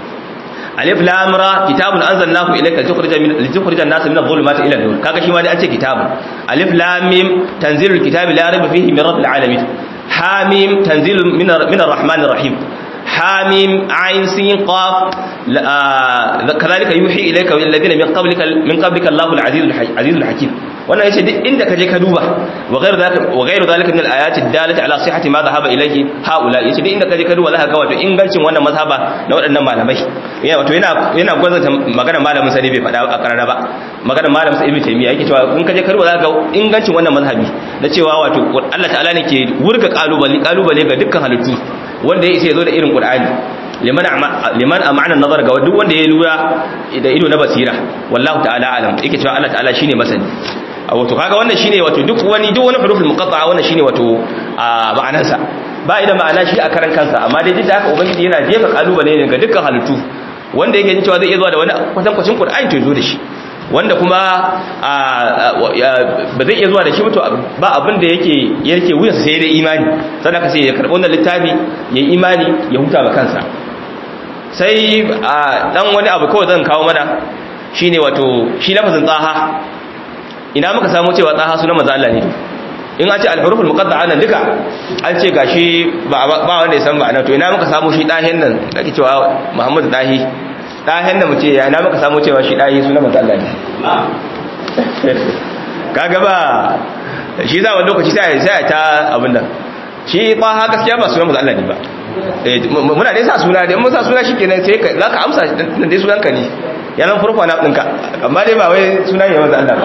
alif lam ra kitabun anzalnahu ilayka tukhrijan min tukhrijan nas min adh-dhulumati ila an-nur kaga shi ma dai an ce kitabun alif lam mim tanzilul kitabi la rayba fihi min rabbil alamin حاميم تنزيل من من الرحمن الرحيم حاميم عين سين قاف كذلك يوحي اليك الذين من قبلك من قبلك الله العزيز العزيز الحكيم wannan yace duk inda kaje ka duba wa ghayru zalika wa ghayru zalika min al-ayat ad-dalati ala sihhati ma dhahaba ilayhi haula yace duk inda kaje ka duba zaka ga wato ingancin wannan mazhaba na waɗannan malamai yana wato yana yana gwazanta magana malamin sa ne bai faɗa a karara ba magana malamin sa ibnu taymiya yake cewa in kaje ka duba zaka ga ingancin wannan mazhabi na cewa wato Allah ta'ala ne ke wurga kalubale kalubale ga dukkan halittu wanda ya isa ya zo da irin qur'ani liman liman amana nazar ga duk wanda ya lura da ido na basira wallahu ta'ala alam yake cewa Allah ta'ala shine masani wato kaga wannan shine wato duk wani duk wani huruful muqatta'a wannan shine wato ma'anarsa ba idan ma'ana shi a karan kansa amma dai duk da haka ubangiji yana jefa kalubale ne ga dukkan halittu wanda yake jin cewa zai iya zuwa da wani kwatankwacin Qur'ani to zo da shi wanda kuma ba zai iya zuwa da shi mutu ba abin da yake yake wuyansa sai da imani sannan ka sai ya karɓi wannan littafi ya yi imani ya huta ba kansa sai dan wani abu kawai zan kawo mana shine wato shi lafazin tsaha ina muka samu cewa tsaha sunan manzo Allah ne in an ce al-huruful muqatta'a nan duka an ce gashi ba wanda ya san ma'ana to ina muka samu shi dahin nan ake cewa Muhammadu dahi dahin da mu ce ya ina muka samu cewa shi dahi sunan manzo Allah ne kaga ba shi za wani lokaci sai sai ta abin nan shi tsaha gaskiya ba sunan manzo Allah ne ba muna dai sa suna dai mun sa suna shikenan sai za ka amsa nan dai sunanka ne yanan furfa na ɗinka amma dai ba wai suna ne manzo Allah ba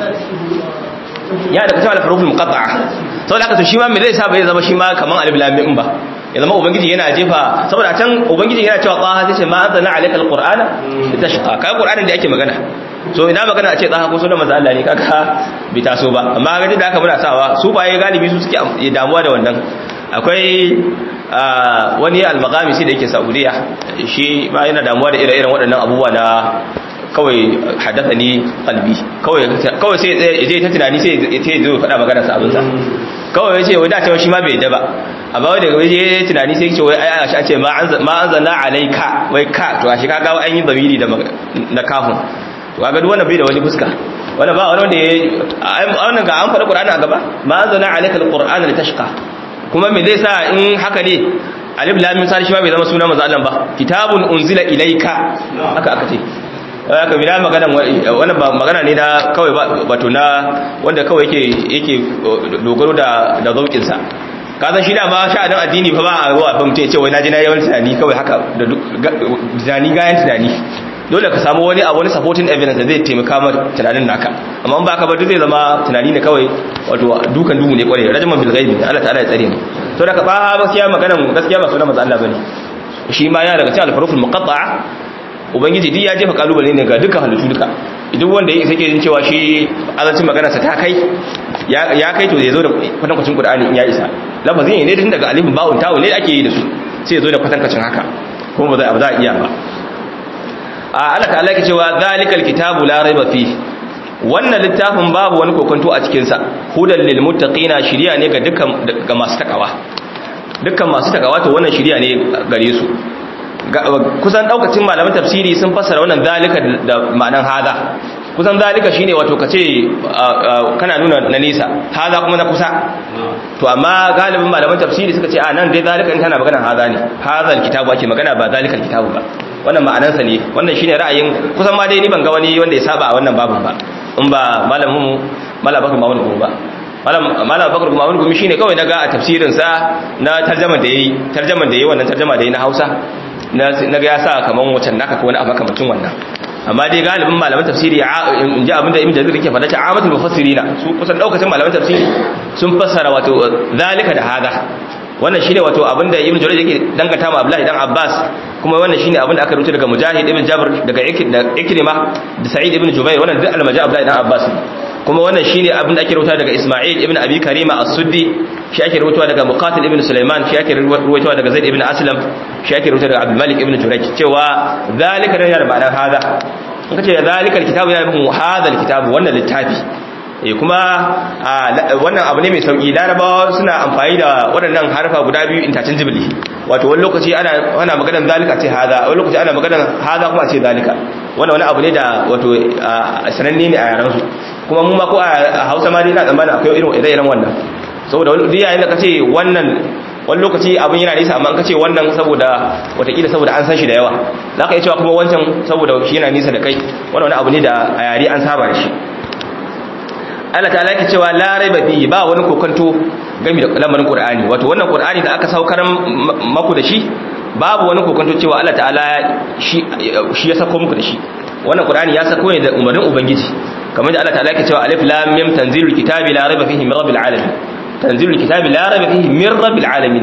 ya daga cewa al-huruful muqatta'a saboda haka to shi ma me zai sa bai zama shi ma kaman alif lam mim ba ya zama ubangiji yana jefa saboda can ubangiji yana cewa qaha sai ce ma anzalna alayka al-qur'ana litashqa kai qur'anin da ake magana so ina magana a ce qaha ko sunan manzo Allah ne kaga bi taso ba amma ga da haka muna sawa su baye galibi su suke damuwa da wannan akwai wani al-maqamisi da yake Saudiya shi ba yana damuwa da ire-iren waɗannan abubuwa na kawai haddasa ni kalbi kawai sai ya ta tunani sai ya zo faɗa magana sa abinsa kawai ya ce wai dacewa shi ma bai yadda ba amma wai daga waje tunani sai ce wai ai a ce ma an zanna alaika wai ka to a shi kaga an yi zamiri da kafin to kaga duk wannan bai da wani fuska wannan ba wani wanda ya wannan ga an faɗi qur'ani a gaba ma an zanna alaika alqur'ana litashqa kuma me zai sa in haka ne alif lam mim sai shi ma bai zama sunan manzo Allah ba kitabun unzila ilaika haka aka ce haka bila magana wannan ba magana ne na kawai wato na wanda kawai yake yake dogaro da da zaukin sa ka san shi da ma sha'anin addini fa ba a ruwa fa mutum ya ce wai naji na yawan tunani kawai haka da tunani gayan tunani dole ka samu wani a wani supporting evidence da zai taimaka ma tunanin naka amma in ba ka ba duk zai zama tunani ne kawai wato dukan duhu ne kwarai rajman bil ghaibi Allah ta'ala ya tsare mu to da ka ba gaskiya maganan gaskiya ba sunan manzo Allah bane shi ma yana daga cikin al-huruful muqatta'a ubangiji duk ya jefa kalubale ne ga dukkan halittu duka duk wanda yake sake jin cewa shi azancin maganarsa ta kai ya kai to zai zo da kwatankwacin qur'ani in ya isa lafazin ne tun daga alifin ba'un ta'u ne ake yi da su sai ya zo da kwatankwacin haka kuma ba za a za a iya ba a Allah ta'ala yake cewa zalikal kitabu la raiba fi wannan littafin babu wani kokonto a cikin sa hudan lil muttaqina shiriya ne ga dukkan ga masu takawa dukkan masu takawa to wannan shiriya ne gare su kusan daukacin malaman tafsiri sun fassara wannan zalika da ma'anan hada kusan zalika shine wato kace kana nuna na nisa hada kuma na kusa to amma galibin malaman tafsiri suka ce a nan dai zalika in kana magana hada ne hadal kitabu ake magana ba zalika kitabu ba wannan ma'anansa ne wannan shine ra'ayin kusan ma dai ni ban ga wani wanda ya saba a wannan babin ba in ba malamin malabakar mawun ba malam bakar kuma wani gumi shine kawai naga a tafsirin sa na tarjama da yayi tarjaman da yayi wannan tarjama da yayi na Hausa na ga ya sa kaman wacan naka ko wani abu makamacin wannan amma dai galibin malaman tafsiri in ji abinda ibn jarir yake faɗa ta amatul mufassirina su kusan daukacin malaman tafsiri sun fassara wato zalika da hada wannan shine wato abinda ibn jarir yake dangata ma abdullahi dan abbas kuma wannan shine abinda aka rubuta daga mujahid ibn jabr daga ikrima da sa'id ibn jubair wannan duk almaja abdullahi dan abbas kuma wannan shine abin da ake rubuta daga Isma'il ibn Abi Karima as-Suddi shi ake rubuta daga Muqatil ibn Sulaiman shi ake rubuta daga Zaid ibn Aslam shi ake rubuta daga Abdul Malik ibn Jurayj cewa zalika da yana ma'anar hada in kace zalika al-kitabu yana nufin hada al-kitabu wannan littafi eh kuma wannan abu ne mai sauki larabawa suna amfani da waɗannan harfa guda biyu interchangeably wato wani lokaci ana ana maganar zalika ce hada wani lokaci ana maganar hada kuma ce zalika wannan wani abu ne da wato sananne ne a yaran su kuma mu ma ko a Hausa ma dai na tsammanin akwai irin ire-iren wannan saboda wani duk yayin da kace wannan wani lokaci abin yana nisa amma kace wannan saboda watakila saboda an san shi da yawa zaka iya cewa kuma wancan saboda shi yana nisa da kai wannan wani abu ne da a yare an saba da shi Allah ta'ala yake cewa la raiba fi ba wani kokanto game da lamarin Qur'ani wato wannan Qur'ani da aka saukar maku da shi babu wani kokanto cewa Allah ta'ala shi shi ya sako muku da shi wannan Qur'ani ya sako ne da umarnin ubangiji kamar da Allah ta'ala yake cewa alif lam mim tanzilul kitabi la raiba fihi min rabbil alamin tanzilul kitabi la raiba fihi min rabbil alamin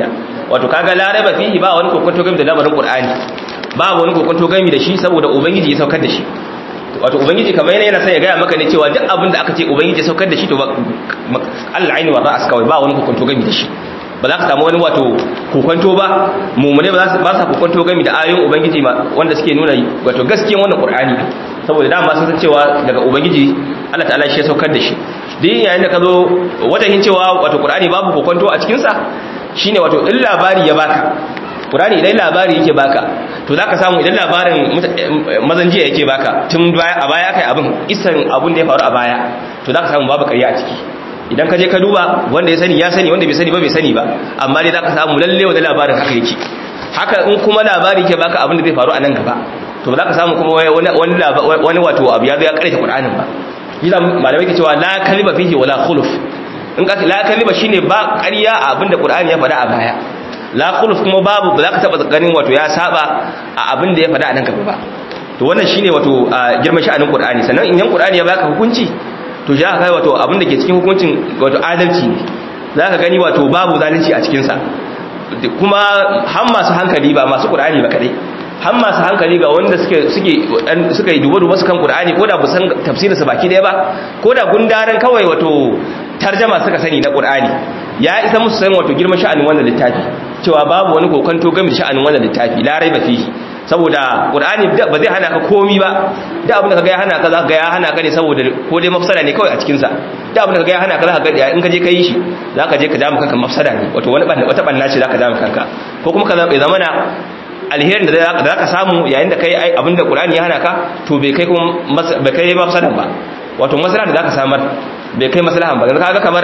wato kaga la raiba fihi ba wani kokonto game da lamarin qur'ani ba wani kokonto game da shi saboda ubangiji ya saukar da shi wato ubangiji kamar yana yana sai ya gaya maka ne cewa duk abin da aka ce ubangiji ya saukar da shi to ba Allah aini wa ra'as kawai ba wani kokonto game da shi ba za ka samu wani wato kokonto ba mumune ba za su kokonto game da ayoyin ubangiji wanda suke nuna wato gaskiyan wannan qur'ani saboda dama sun san cewa daga ubangiji Allah ta'ala shi ya saukar da shi duk yayin da ka zo wajen cewa wato qur'ani babu kokonto a cikin sa shine wato in labari ya baka qur'ani idan labari yake baka to zaka samu idan labarin mazan jiya yake baka tun a baya kai abin isan abun da ya faru a baya to zaka samu babu ƙarya a ciki idan ka je ka duba wanda ya sani ya sani wanda bai sani ba bai sani ba amma dai zaka samu lalle wanda labarin haka yake haka in kuma labari yake baka abin da zai faru a nan gaba to ba za ka samu kuma wani wani wato abu ya zo ya karanta Qur'anin ba yasa malamai ke cewa la kalima fihi wala khuluf in ka la kalima shine ba ƙarya a abin da Qur'ani ya faɗa a baya la khuluf kuma babu ba za ka taba ganin wato ya saba a abin da ya faɗa a nan gaba ba to wannan shine wato girman sha'anin Qur'ani sannan in yan Qur'ani ya baka hukunci to ja kai wato abin da ke cikin hukuncin wato adalci ne za ka gani wato babu zalunci a cikinsa kuma har masu hankali ba masu ƙur'ani ba kaɗai har masu hankali ga wanda suka yi duba-duba su kan ƙur'ani ko da bu san tafsirinsa baki ɗaya ba ko da gundaren kawai wato tarjama suka sani na ƙur'ani ya isa musu san wato girman sha'anin wannan littafi cewa babu wani kokonto game da sha'anin wannan littafi larai ba fihi saboda qur'ani ba zai hana ka komi ba da abin da kaga ya hana ka za ka ga ya hana ka ne saboda ko dai mafsada ne kawai a cikin sa da abin da kaga ya hana ka za ka ga in ka je ka yi shi za ka je ka jama kanka mafsada ne wato wani ban wata banna ce za ka jama kanka ko kuma ka zama na alherin da za ka samu yayin da kai abin da qur'ani ya hana ka to bai kai kuma bai kai mafsadan ba wato maslaha da za ka samar bai kai maslahan ba kaga kamar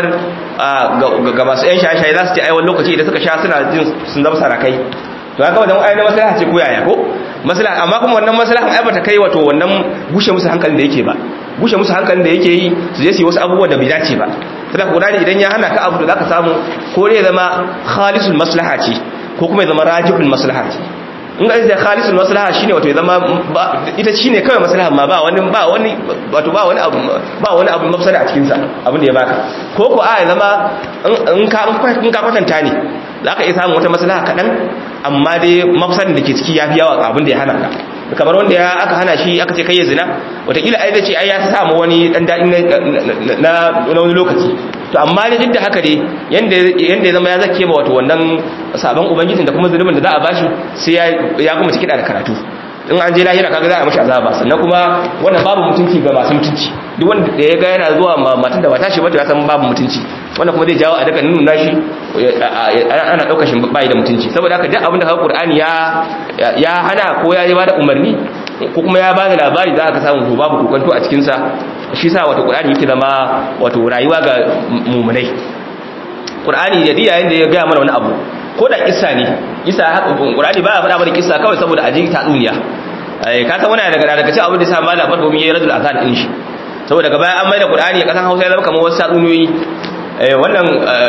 ga masu yan shaye-shaye za su ce ai wani lokaci idan suka sha suna jin sun zama sarakai to haka wannan ayyana maslaha ce ko yaya ko maslaha amma kuma wannan maslaha ai bata kai wato wannan gushe musu hankalin da yake ba gushe musu hankalin da yake yi su je su yi wasu abubuwa da bai dace ba saboda Qur'ani idan ya hana ka abu da zaka samu ko ne zama khalisul maslaha ce ko kuma ya zama rajibul maslaha ce in ga da khalisul maslaha shine wato ya zama ita shine kawai maslaha ma ba wani ba wani wato ba wani abu ba wani abu mafsada a cikin sa abin da ya baka ko ko a ya zama in ka in ka kwatanta ne zaka iya samun wata maslaha kadan amma dai mafsadin da ke ciki yafi yawa abin da ya hana ka kamar wanda ya aka hana shi aka ce kai ya zina watakila ai zai ce ai ya samu wani dan daɗin na wani lokaci to amma ne duk da haka dai yanda ya zama ya zake ba wato wannan sabon ubangijin da kuma zunubin da za a bashi sai ya kuma ciki da karatu in an je lahira kaga za a mashi azaba sannan kuma wannan babu mutunci ga masu mutunci duk wanda da ya ga yana zuwa matan da ba tashi ba to ya san babu mutunci wannan kuma zai jawo a daga nuna shi ana daukar shi bai da mutunci saboda haka duk abin da Qur'ani ya ya hana ko ya ba da umarni ko kuma ya bada labari za ka samu to babu kokonto a cikin sa shi sa wato Qur'ani yake zama wato rayuwa ga mu'minai Qur'ani da yayin da ya ga mana wani abu ko da kissa ne kissa haka Qur'ani baya faɗa mana kissa kawai saboda aje ta duniya eh ka san wani daga daga cikin abin da sa malam farko mun yi radul azan din shi saboda gaba an mai da Qur'ani a kasan Hausa ya zama kamar wasu tatsuniyoyi eh wannan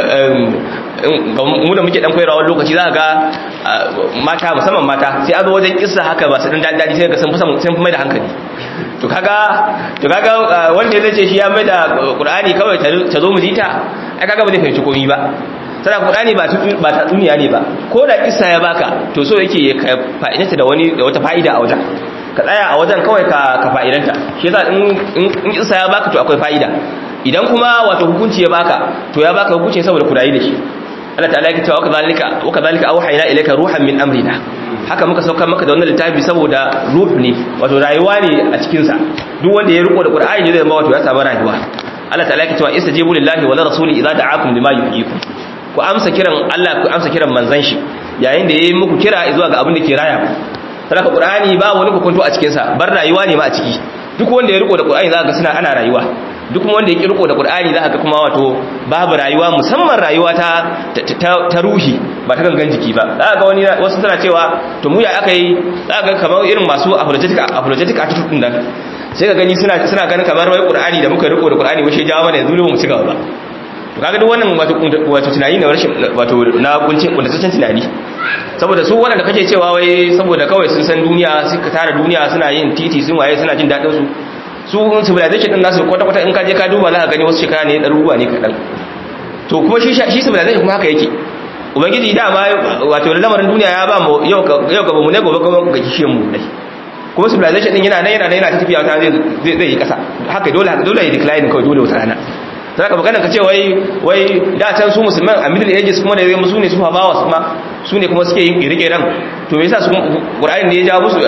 mu da muke dan koyarwa wani lokaci za ga mata musamman mata sai a zo wajen kissa haka ba su dan dadi sai ga sun fi sun fi mai da hankali to kaga to kaga wanda zai ce shi ya mai da Qur'ani kawai ta zo mu ji ta ai kaga ba zai fahimci komai ba sana Qur'ani ba ba ta duniya ne ba ko da kissa ya baka to so yake ka fa'idanta da wani da wata fa'ida a wajen ka tsaya a wajen kawai ka ka fa'idanta shi yasa in in kissa ya baka to akwai fa'ida idan kuma wato hukunci ya baka to ya baka hukunci saboda kudayi da shi Allah ta'ala yake cewa kadhalika wa kadhalika awhayna ilayka ruhan min amrina haka muka saukar maka da wannan littafi saboda ruh ne wato rayuwa ne a cikin sa duk wanda ya riko da Qur'ani ne zai zama wato ya samu rayuwa Allah ta'ala yake cewa istajibu lillahi wa rasuli idza da'akum lima yuhyikum ku amsa kiran Allah ku amsa kiran manzon shi yayin da yayi muku kira zuwa ga abin da ke raya ku saboda Qur'ani ba wani hukunto a cikin sa bar rayuwa ne ma a ciki duk wanda ya riko da Qur'ani za ka ga suna ana rayuwa duk wanda ya kirko da Qur'ani za ka kuma wato babu rayuwa musamman rayuwa ta ta ruhi ba ta gangan jiki ba za ga wani wasu suna cewa to mu ya aka yi za ga kamar irin masu apologetic apologetic attitude din nan sai ka gani suna suna ganin kamar wai Qur'ani da muka riko da Qur'ani wai shi jawo mana yanzu mu ci gaba ba to kaga duk wannan wato wato tunani ne rashin wato na kuncin kuntataccen tunani saboda su wanda kake cewa wai saboda kawai sun san duniya suka tara duniya suna yin titi sun waye suna jin dadin su su civilization din nasu kwata-kwata in kaje ka duba za ka gani wasu shekara ne ɗaruruwa ne kaɗan to kuma shi shi civilization kuma haka yake ubangiji dama wato lamarin duniya ya ba mu yau yau gaba mu ne gobe kuma ga kishiyan mu dai kuma civilization din yana nan yana nan yana ta tafiya ta zai zai yi kasa haka dole haka dole ya decline kawai dole wata rana sai ka magana ka ce wai wai da can su musulman a middle ages kuma da zai musu ne su fa bawa su ma su ne kuma suke yin rike ran to me yasa su qur'ani ne ya ja musu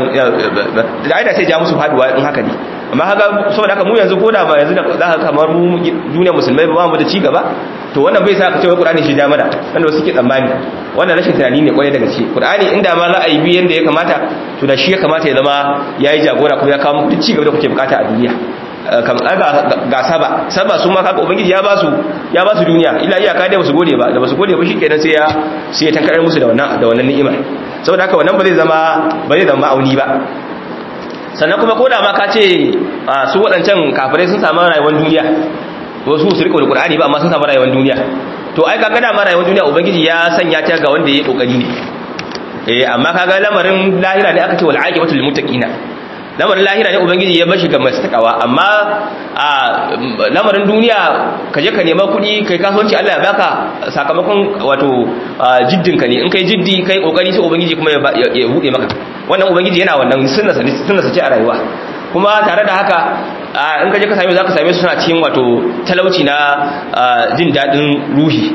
da aida sai ja musu faduwa in haka ne amma haka saboda haka mu yanzu koda ba yanzu da za ka kamar mu duniya musulmai ba mu da ci gaba to wannan bai sa ka ce wai qur'ani shi ja mana wanda wasu ke tsammani wannan rashin tunani ne kwarai daga gaske qur'ani inda ma za a yi bi yanda ya kamata to da shi ya kamata ya zama yayi jagora kuma ya kawo muku ci gaba da kuke bukata a duniya ga saba saba su ma kaga ubangiji ya basu ya basu duniya illa iyaka dai basu gode ba da basu gode ba shikenan sai ya sai ya tankarar musu da wannan da wannan ni'ima saboda haka wannan ba zai zama ba zai zama auni ba sannan kuma koda ma ka ce su waɗancan kafirai sun samu rayuwar duniya wasu su riko da qur'ani ba amma sun samu rayuwar duniya to ai kaga da ma rayuwar duniya ubangiji ya sanya ta ga wanda yayi kokari ne eh amma kaga lamarin lahira ne aka ce wal aqibatu lil muttaqina lamarin lahira ne ubangiji ya bashi ga masu takawa amma a lamarin duniya ka je ka nema kuɗi kai kasuwanci Allah ya baka sakamakon wato jiddin ka ne in kai jiddi kai kokari sai ubangiji kuma ya bude maka wannan ubangiji yana wannan sunna sunna ce a rayuwa kuma tare da haka in ka je ka same za ka same su suna cikin wato talauci na jin daɗin ruhi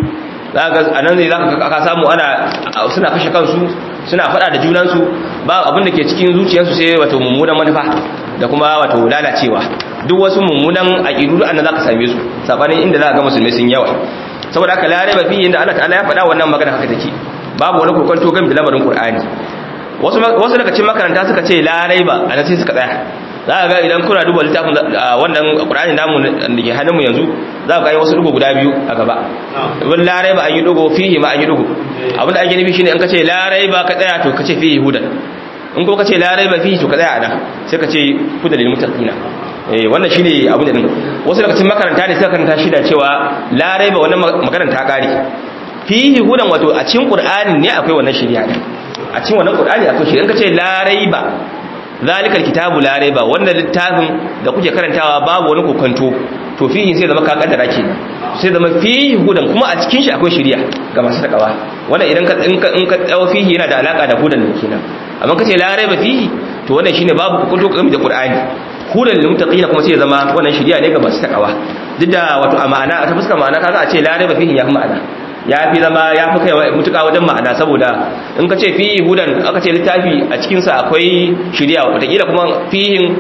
a nan zai za ka samu ana suna kashe kansu suna faɗa da junansu ba abin da ke cikin zuciyarsu sai wato mummunan manufa da kuma wato lalacewa duk wasu mummunan aƙidu da annan za ka same su saɓanin inda za ka ga musulmai sun yawa saboda haka lare ba fiye da Allah ta'ala ya faɗa wannan magana haka take babu wani kokonto gan bilamarin Qur'ani wasu wasu daga cikin makaranta suka ce larai ba a sai suka tsaya za ka ga idan kuna duba littafin wannan Qur'ani namu da ke hannunmu yanzu za ka ga wasu dugo guda biyu a gaba wani larai ba an yi dugo fihi ma an yi dugo abin da ake nufi shine in ka ce larai ba ka tsaya to ka ce fihi hudan in ko ka ce larai ba fihi to ka tsaya a nan sai ka ce hudan lil muttaqina eh wannan shine abin da din wasu daga cikin makaranta ne suka karanta shi da cewa larai ba wannan makaranta kare fihi hudan wato a cikin Qur'ani ne akwai wannan shari'a a cikin wannan Qur'ani akwai shi in ka ce larai ba zalikal kitabu la raiba wannan littafin da kuke karantawa babu wani kokanto to fihi sai zama ka kaddara kenan sai zama fihi hudan kuma a cikin shi akwai shari'a ga masu takawa wannan idan ka in ka in ka tsawo fihi yana da alaka da hudan ne kenan amma kace la raiba fihi to wannan shine babu kokanto game da qur'ani hudan lil muttaqina kuma sai zama wannan shari'a ne ga masu takawa duk da wato a ma'ana ta fuskar ma'ana kaga a ce la raiba fihi ya fi ma'ana ya fi zama ya fi kai mutuka wajen ma'ana saboda in ka ce fihi hudan aka ce littafi a cikinsa akwai shirya watakila kuma fihin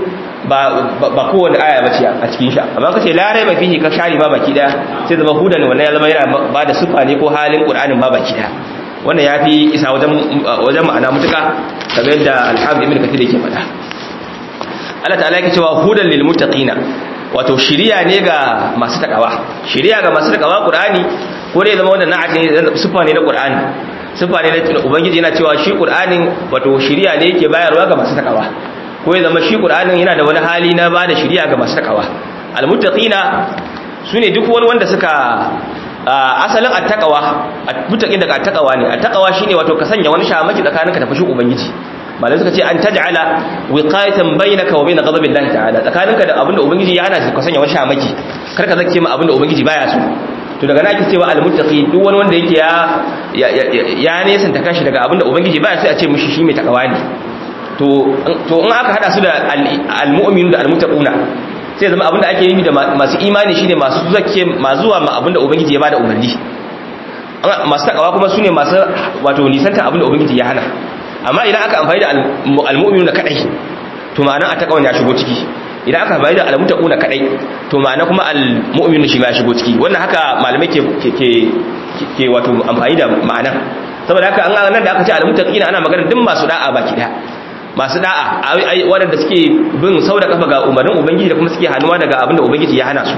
ba kowane aya ba ce a cikin sha amma ka ce larai ba fihi ka share ma baki daya sai zama hudan wannan ya zama yana ba da sufa ne ko halin qur'anin ma baki daya wannan ya fi isa wajen ma'ana mutuka kamar yadda alhamdu ibn kathir yake faɗa Allah ta'ala yake cewa hudan lil muttaqina wato shiriya ne ga masu takawa shiriya ga masu takawa qur'ani ko dai zama wannan na'at ne sifa ne na Qur'ani sifa ne na ubangiji yana cewa shi Qur'anin wato shiriya ne yake bayarwa ga masu takawa ko ya zama shi Qur'anin yana da wani hali na bada shiriya ga masu takawa almuttaqina sune duk wani wanda suka asalin attaqwa muttaqin daga attaqwa ne attaqwa shine wato ka sanya wani shamaki tsakaninka da fushin ubangiji malai suka ce an taj'ala wiqayatan bainaka wa bain ghadabillahi ta'ala tsakaninka da abinda ubangiji ya hana ka sanya wani shamaki kar ka zake ma abinda ubangiji baya so to daga nake cewa almuttaqi duk wani wanda yake ya ya nesanta kanshi daga abinda ubangiji baya sai a ce mishi shi mai takawa ne to to in aka hada su da almu'minu da almuttaquna sai zama abinda ake yi da masu imani shine masu zakke masu zuwa ma abinda ubangiji ya bada umarni masu takawa kuma sune masu wato nisanta abinda ubangiji ya hana amma idan aka amfani da almu'minu da kadai to ma'anar a takawan ya shigo ciki idan aka bayar da almutaquna kadai to ma'ana kuma almu'minu shi ma ya shigo ciki wannan haka malamai ke ke ke wato amfani da ma'ana saboda haka an nan da aka ce almutaqina ana magana duk masu da'a baki da masu da'a waɗanda suke bin sau da kafa ga umarnin ubangiji da kuma suke hannuwa daga abin da ubangiji ya hana su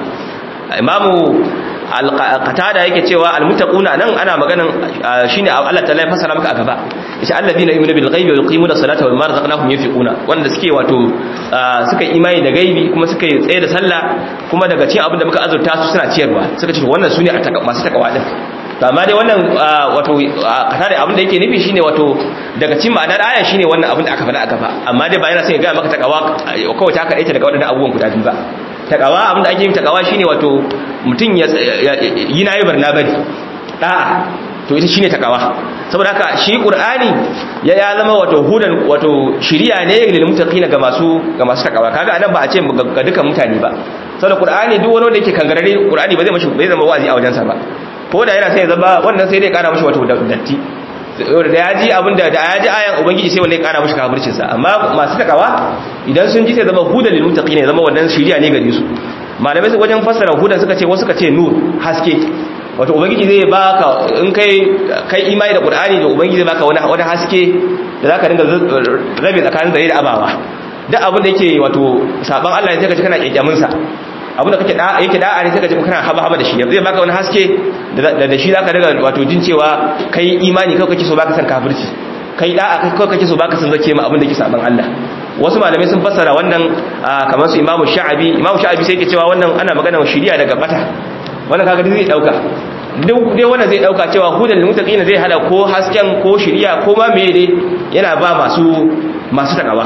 imamu al-qatada yake cewa al-muttaquna nan ana maganan shine Allah ta'ala ya fasara maka a gaba yace alladhina yu'minu bil ghaibi wa yuqimuna salata wa mimma razaqnahum yunfiquna wanda suke wato suka imani da gaibi kuma suka tsaye da sallah kuma daga cikin abin da muka azurta su suna ciyarwa suka ce wannan sune masu takawa din to amma dai wannan wato qatada abin da yake nufi shine wato daga cikin ma'anar aya shine wannan abin da aka faɗa a gaba amma dai ba yana son ya ga maka takawa kawai ta kaɗaita daga waɗannan abubuwan guda biyu ba takawa abinda ake yin takawa shine wato mutum ya yi na yi barna bari da'a to to ita shine takawa saboda haka shi qur'ani ya ya zama wato hudan wato shiriya ne lil muttaqina ga masu ga masu takawa kaga anan ba a ce ga dukan mutane ba saboda qur'ani duk wani wanda yake kangarare qur'ani ba zai mashi bai zama wa'azi a wajensa ba ko da yana sai ya zama wannan sai dai kara mashi wato datti da ya ji abin da ya ji ayan ubangiji sai wanda ya kara mashi kafircin sa amma masu takawa idan sun ji sai zama hudan lil muttaqin ya zama wannan shiriya ne gare su malamai su wajen fassara hudan suka ce wasu suka ce nur haske wato ubangiji zai baka in kai kai imani da qur'ani da ubangiji zai baka wani wani haske da zaka dinga rabe tsakanin zare da abawa duk abin da yake wato saban Allah ne sai ka ji kana kyakkyamin sa abinda kake da yake da'a ne sai ka ji kana haba haba da shi zai baka wani haske da da shi zaka daga wato jin cewa kai imani kai kake so baka san kafirci kai da'a kai kake so baka san zake ma abinda yake saban Allah wasu malamai sun fassara wannan kamar su Imam Sha'abi Imam Sha'abi sai yake cewa wannan ana magana shiriya daga bata wannan kaga zai dauka duk dai wannan zai dauka cewa hudan lil muttaqin zai hada ko hasken ko shiriya ko ma meye dai yana ba masu masu takawa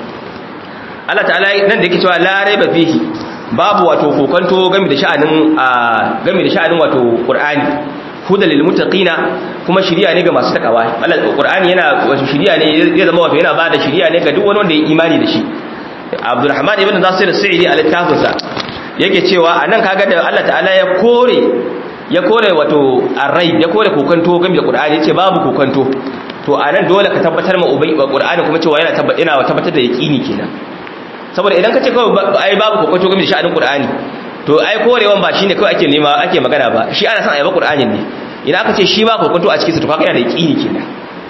Allah ta'ala nan da yake cewa la raiba fihi babu wato kokonto game da sha'anin game da sha'anin wato Qur'ani hudal lil muttaqina kuma shiriya ne ga masu takawa Allah Qur'ani yana wato shiriya ne zai zama wato yana bada shiriya ne ga duk wani wanda ya imani da shi Abdurrahman ibn Nasir as-Sa'idi a littafinsa yake cewa anan kaga da Allah ta'ala ya kore ya kore wato arrai ya kore kokonto game da Qur'ani yace babu kokonto to anan dole ka tabbatar ma ubai Qur'ani kuma cewa yana tabbatar da yaqini kenan saboda idan ka ce kawai ai babu kokonto game da sha'anin Qur'ani to ai korewan ba shine kawai ake nema ake magana ba shi ana son a yaba Qur'anin ne idan aka ce shi ba kokonto a cikin sa to kaga yana da yaqini kenan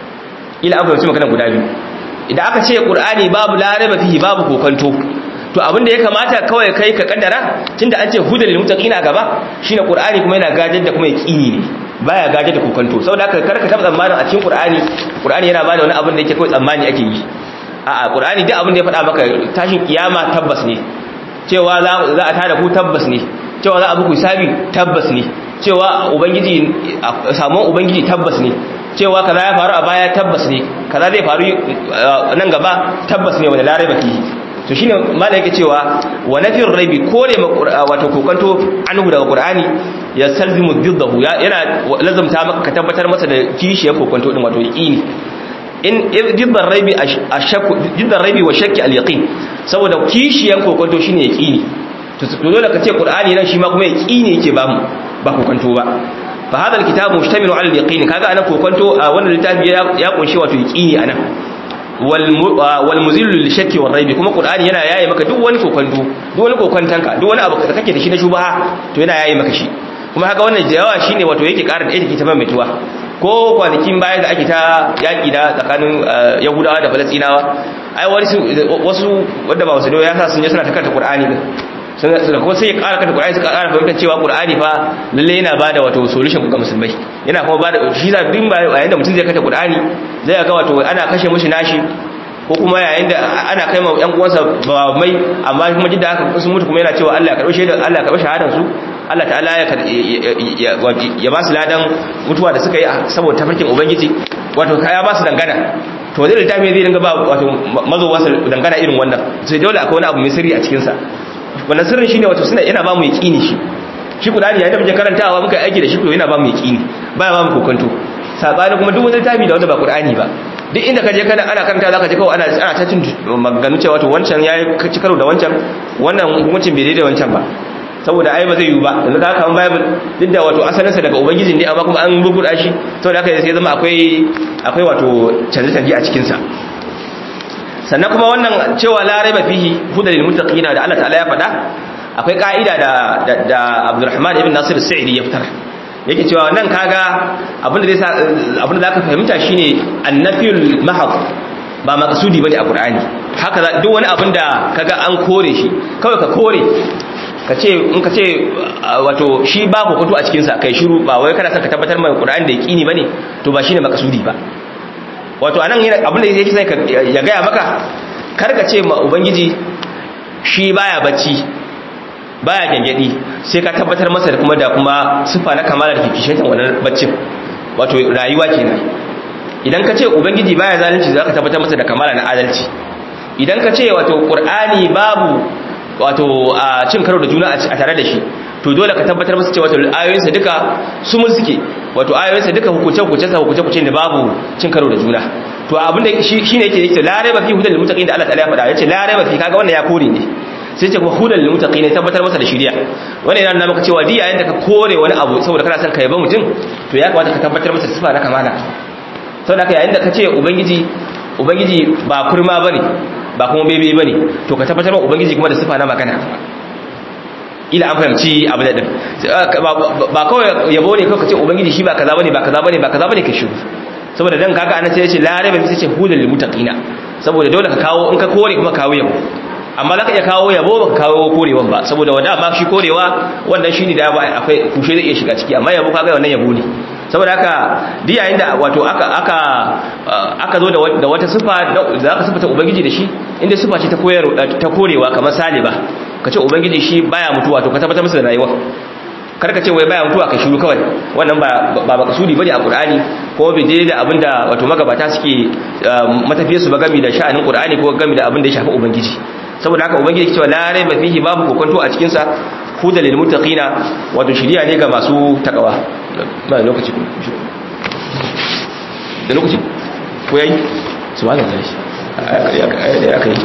ila an fahimci magana guda biyu idan aka ce Qur'ani babu laraba fihi babu kokonto to abin da ya kamata kawai kai ka kaddara tunda an ce hudal lil muttaqina gaba shine Qur'ani kuma yana gajar da kuma yaqini ne baya gajar da kokonto saboda haka karka taba tsammanin a cikin Qur'ani Qur'ani yana bada wani abin da yake kawai tsammani ake yi a'a qur'ani duk abin da ya faɗa maka tashin kiyama tabbas ne cewa za a tada ku tabbas ne cewa za a buku hisabi tabbas ne cewa ubangiji samuwan ubangiji tabbas ne cewa kaza ya faru a baya tabbas ne kaza zai faru nan gaba tabbas ne wanda larai baki to shine malai yake cewa wa nafir raibi kore wato kokanto anhu daga qur'ani ya salzimu diddahu yana lazumta maka ka tabbatar masa da kishiyar kokanto din wato yaqini in jiddan raibi ashakku jiddan raibi wa shakki al-yaqin saboda kishiyan kokonto shine yaqini to dole ka ce qur'ani nan shi ma kuma yaqini yake ba mu ba kokonto ba fa hadha al-kitab mushtamilu ala al-yaqin kaga anan kokonto a wannan littafi ya kunshi wato yaqini anan wal wal muzillu lil shakki wal raibi kuma qur'ani yana yaye maka duk wani kokonto duk wani kokontanka duk wani abu da kake da shi na shubha to yana yaye maka shi kuma haka wannan jawawa shine wato yake ƙara da yake ta maimaituwa ko kwanakin bayan da ake ta yaƙi da tsakanin yahudawa da falastinawa ai wasu wadda ba wasu da ya sa sun je suna ta kanta qur'ani din sun kuma sai ya ƙara kanta qur'ani suka ƙara fahimtar cewa qur'ani fa lalle yana bada wato solution ga musulmai yana kuma bada shi da din ba yayin da mutum zai kanta qur'ani zai ga wato ana kashe mushi nashi ko kuma yayin da ana kai ma yan uwansa ba mai amma kuma jidda haka sun mutu kuma yana cewa Allah ya karɓi shaidar Allah ya karɓi shahadar su Allah ta'ala ya ba su ladan mutuwa da suka yi saboda tafarkin ubangiji wato kaya ba su dangana to zai littafi zai dinga ba wato mazowa su dangana irin wannan sai dole akwai wani abu mai sirri a cikinsa wannan sirrin shine wato suna yana ba mu yaqini shi shi kudani yayin da muke karantawa muka aiki da shi to yana ba mu yaqini baya ba mu kokonto sabani kuma duk wani littafi da wanda ba qur'ani ba duk inda ka je kana ana karanta zaka ji kawai ana ana ta cin maganganu cewa to wancan yayi ci karo da wancan wannan hukuncin bai daidai wancan ba saboda ai ba zai yi ba yanzu ka kan bible duk da wato asalinsa daga ubangiji ne amma kuma an bubuda shi saboda haka sai zama akwai akwai wato canje-canje a cikin sa sannan kuma wannan cewa la raiba fihi hudal muttaqina da Allah ta'ala ya faɗa akwai ka'ida da da Abdurrahman ibn Nasir Sa'idi ya fitar yake cewa nan kaga abinda zai sa abinda zaka fahimta shine annafiyul mahad ba maqsudi bane a Qur'ani haka duk wani abinda kaga an kore shi kawai ka kore ka ce in ka ce wato shi ba kokoto a cikinsa kai shiru ba wai kana son ka tabbatar mai Qur'ani da yaqini bane to ba shine makasudi ba wato anan yana abin da yake sai ya gaya maka kar ka ce ma ubangiji shi baya bacci baya gangadi sai ka tabbatar masa da kuma da kuma sifa na kamala da kike wannan baccin wato rayuwa kenan idan ka ce ubangiji baya zalunci zaka tabbatar masa da kamala na adalci idan ka ce wato Qur'ani babu wato a cin karo da juna a tare da shi to dole ka tabbatar masa cewa ayoyinsa duka su mun suke wato ayoyinsa duka hukunce hukunce sa hukunce hukunce da babu cin karo da juna to abinda shi shine yake yake la raiba fi hudal lil muttaqin da Allah ta'ala ya faɗa yace la raiba fi kaga wannan ya kore ne sai ce kuma hudal lil muttaqin tabbatar masa da shiriya wannan yana nuna maka cewa di yayin da ka kore wani abu saboda kana son ka yaba mutum to ya kamata ka tabbatar masa da sifa na kamala saboda haka yayin da ka ce ubangiji ubangiji ba kurma bane ba kuma bebe bane to ka tabbatar ma ubangiji kuma da sifa na magana ila an fahimci abu da din ba kawai yabo ne kawai ka ce ubangiji shi ba kaza bane ba kaza bane ba kaza bane ka shiru saboda dan kaga anan sai ya ce la raiba fi sai ce hudal lil muttaqina saboda dole ka kawo in ka kore kuma kawo yabo amma zaka iya kawo yabo ba kawo korewan ba saboda wanda ma shi korewa wannan shine da akwai kushe zai iya shiga ciki amma yabo kaga wannan yabo ne saboda haka duk yayin da wato aka aka aka zo da wata sifa da aka sifata ubangiji da shi inda sifa ce ta koyar ta korewa kamar saliba kace ubangiji shi baya mutuwa to ka tabbatar masa da rayuwa karka ce wai baya mutuwa ka shiru kawai wannan ba ba makasudi bane a qur'ani ko bai je da abinda wato magabata suke matafiyar su ba gami da sha'anin qur'ani ko gami da abinda ya shafi ubangiji saboda haka ubangiji cewa la raiba fihi babu kokonto a cikin sa huda lil muttaqina wato shiriya ne ga masu takawa ba lokaci da lokaci ko yayi subhanallahi ya kai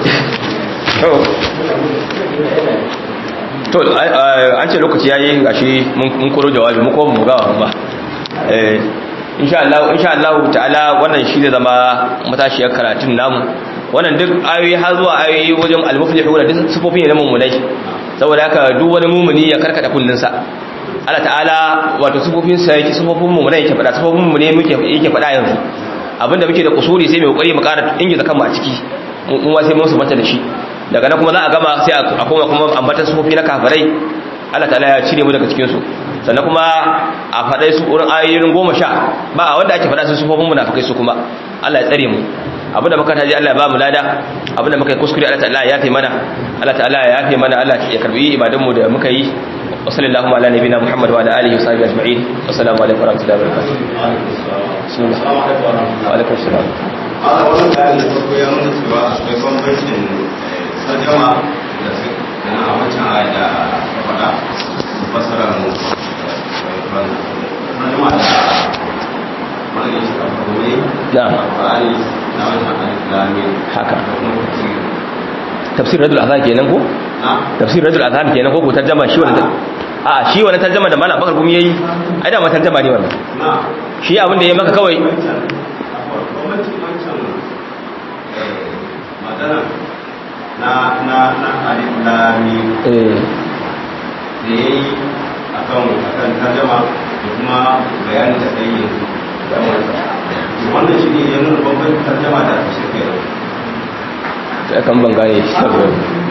to an ce lokaci yayi gashi mun koro jawabi mu ko mu ga ba eh insha Allah insha Allah ta'ala wannan shi zai zama matashiyar karatun namu wannan duk ayoyi har zuwa ayoyi wajen al-muflihuna duk sifofin ne na mummunai saboda haka duk wani mumuni ya karkata kullunsa Allah ta'ala wato sifofin sa yake sifofin mummunai yake fada sifofin mummunai muke yake fada yanzu abinda muke da kusuri sai mai kokari mu ƙara ingiza kanmu a ciki mu ma sai mun su mata da shi daga nan kuma za a gama sai a koma kuma ambatan sufofi na kafirai Allah ta'ala ya cire mu daga cikin su sannan kuma a faɗai su wurin ayoyin goma sha ba a wanda ake faɗa su sufofin munafikai su kuma Allah ya tsare mu abinda muka taji Allah ya ba mu lada abinda muka yi kuskure Allah ta'ala ya yafe mana Allah ta'ala ya yafe mana Allah ya karbi ibadan mu da muka yi wa sallallahu ala nabiyina Muhammad wa ala alihi wa sahbihi ajma'in assalamu alaikum wa rahmatullahi wa barakatuh wa alaikum assalam a wannan kayan da farko ya nuna cewa akwai bambancin tarjama da su da na wancan aya da ka faɗa fasarar tarjama da wani shi ka faɗo ne na Qur'ani na wancan aliflami haka da kuma tafsir tafsir radul azhar kenan ko na tafsir radul azhar kenan ko ko tarjama shi wannan a shi wannan tarjama da malam bakar gumi yayi ai da ma tarjama ne wannan na shi abin da ya maka kawai wancan bambancin wancan magana na na na aliflami eh da ya yi a kan akan tarjama da kuma bayanin da kai yanzu wannan shi ne ya nuna babban tarjama da ake shirka yau sai kan ban gane shi saboda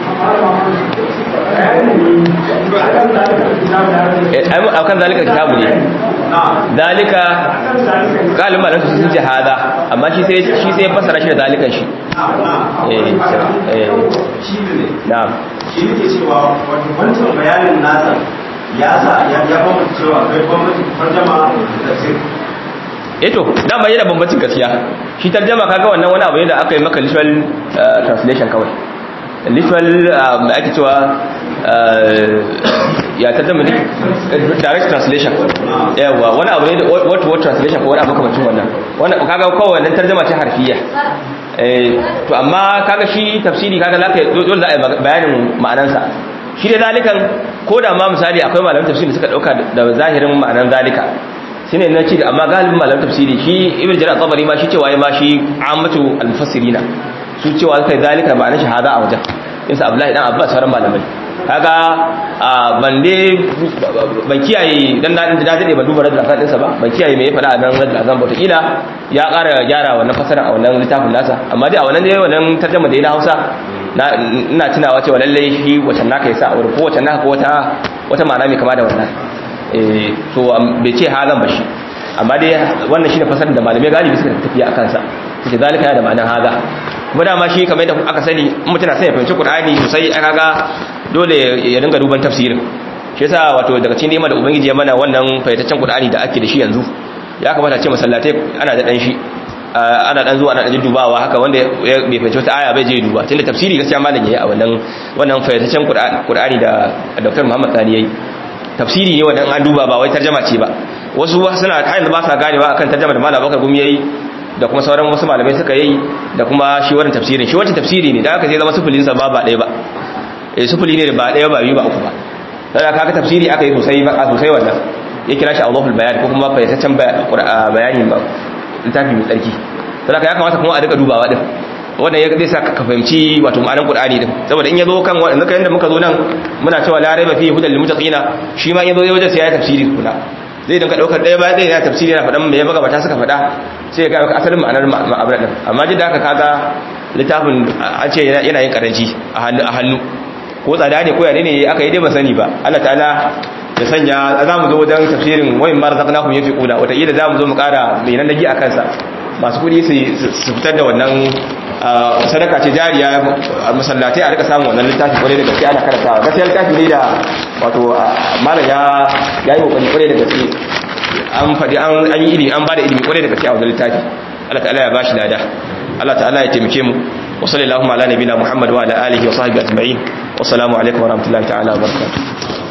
eh ai akan zalika kitabu ne na dalika galibin malam sun ce hada amma shi sai shi sai ya fassara shi da dalikan shi na eh eh shi ne na'am shi ne ke cewa wato wancan bayanin nasa ya sa ya ya bambanta cewa akwai bambancin tarjama da tafsir eto dama yana bambancin gaskiya shi tarjama kaga wannan wani abu ne da aka yi maka literal uh, translation kawai literal uh, mai ake cewa uh, ya tarjama ne direct translation yawa wani abu ne da word to word translation ko wani abu kamar wannan wannan kaga kawai wannan tarjama ce harfiya eh to amma kaga shi tafsiri kaga zaka dole za a yi bayanin ma'anansa shi da zalikan ko da ma misali akwai malamin tafsiri da suka dauka da zahirin ma'anan zalika shine na ce amma galibin malamin tafsiri shi ibn jarir tabari ma shi cewa ya ma shi ammatu al-mufassirina su cewa kai zalika ma'anar shahada a wajen insa abdullahi dan abbas sauran malamai kaga ban dai ban kiyaye dan na da dade ban duba radul azan dinsa ba ban kiyaye me ya fada a nan radul azan ba kila ya ƙara gyara wannan fasara a wannan littafin nasa amma dai a wannan dai wannan tarjuma da ya na Hausa na ina tunawa cewa lalle shi wacan naka yasa a wurin ko wacan naka ko wata wata ma'ana mai kama da wannan eh so bai ce halan ba shi amma dai wannan shine fasarar da malamai galibi suka tafiya akan sa suke zalika yana da ma'anar haza kuma dama shi kamar yadda aka sani in mutum na son ya fahimci Qur'ani sosai aka ga dole ya dinga duban tafsirin shi yasa wato daga cikin neman da ubangiji ya mana wannan fahimtaccen Qur'ani da ake da shi yanzu ya kamata ce masallatai ana da dan shi ana dan zuwa ana dan dubawa haka wanda ya bai fahimci wata aya bai je duba tunda tafsiri gaskiya malam yayi a wannan wannan fahimtaccen Qur'ani da Dr. Muhammad Sani yayi tafsiri ne wanda an duba ba wai tarjama ce ba wasu suna kayan da ba sa ganewa akan tarjama da malam bakar gumi yayi da kuma sauran wasu malamai suka yi da kuma shi wannan tafsirin shi wancan tafsiri ne da aka sai zama sufulin sa ba ba ɗaya ba eh sufuli ne ba ɗaya ba biyu ba uku ba dan kaga tafsiri aka yi sosai ba sosai wannan ya kira shi Allahul bayan ko kuma fayyataccen bayani ba littafi mai tsarki dan ya kamata kuma a rika dubawa din wannan ya zai sa ka fahimci wato ma'anar Qur'ani din saboda in yazo kan wannan kan yanda muka zo nan muna cewa la raiba fihi hudal lil muttaqina shi ma in yazo wajen sai ya tafsiri kula zai dinka daukar daya bayan daya ya tafsiri yana fadan me ya magabata suka fada sai ya ga maka asalin ma'anar ma'abara din amma jin da haka kaga littafin an ce yana yin karanci a hannu a hannu ko tsada ne ko yane ne aka yi dai ban sani ba Allah ta'ala ya sanya za mu zo wajen tafsirin wayin ma razaqnahum yafiquna wata ila za mu zo mu kara mai nan nagi a kansa masu kudi su fitar da wannan sadaka ce jariya a masallatai a rika samun wannan littafi kwarai da gaske ana karantawa gaskiya littafi ne da wato malam ya ya yi kokari kwarai da gaske an faɗi an yi ilimi an bada ilimi kwarai da gaske a wannan littafi Allah ta'ala ya bashi lada Allah ta'ala ya taimake mu wa sallallahu ala nabiyina Muhammad wa ala alihi wa sahbihi ajma'in wa assalamu alaikum wa rahmatullahi ta'ala wa barakatuh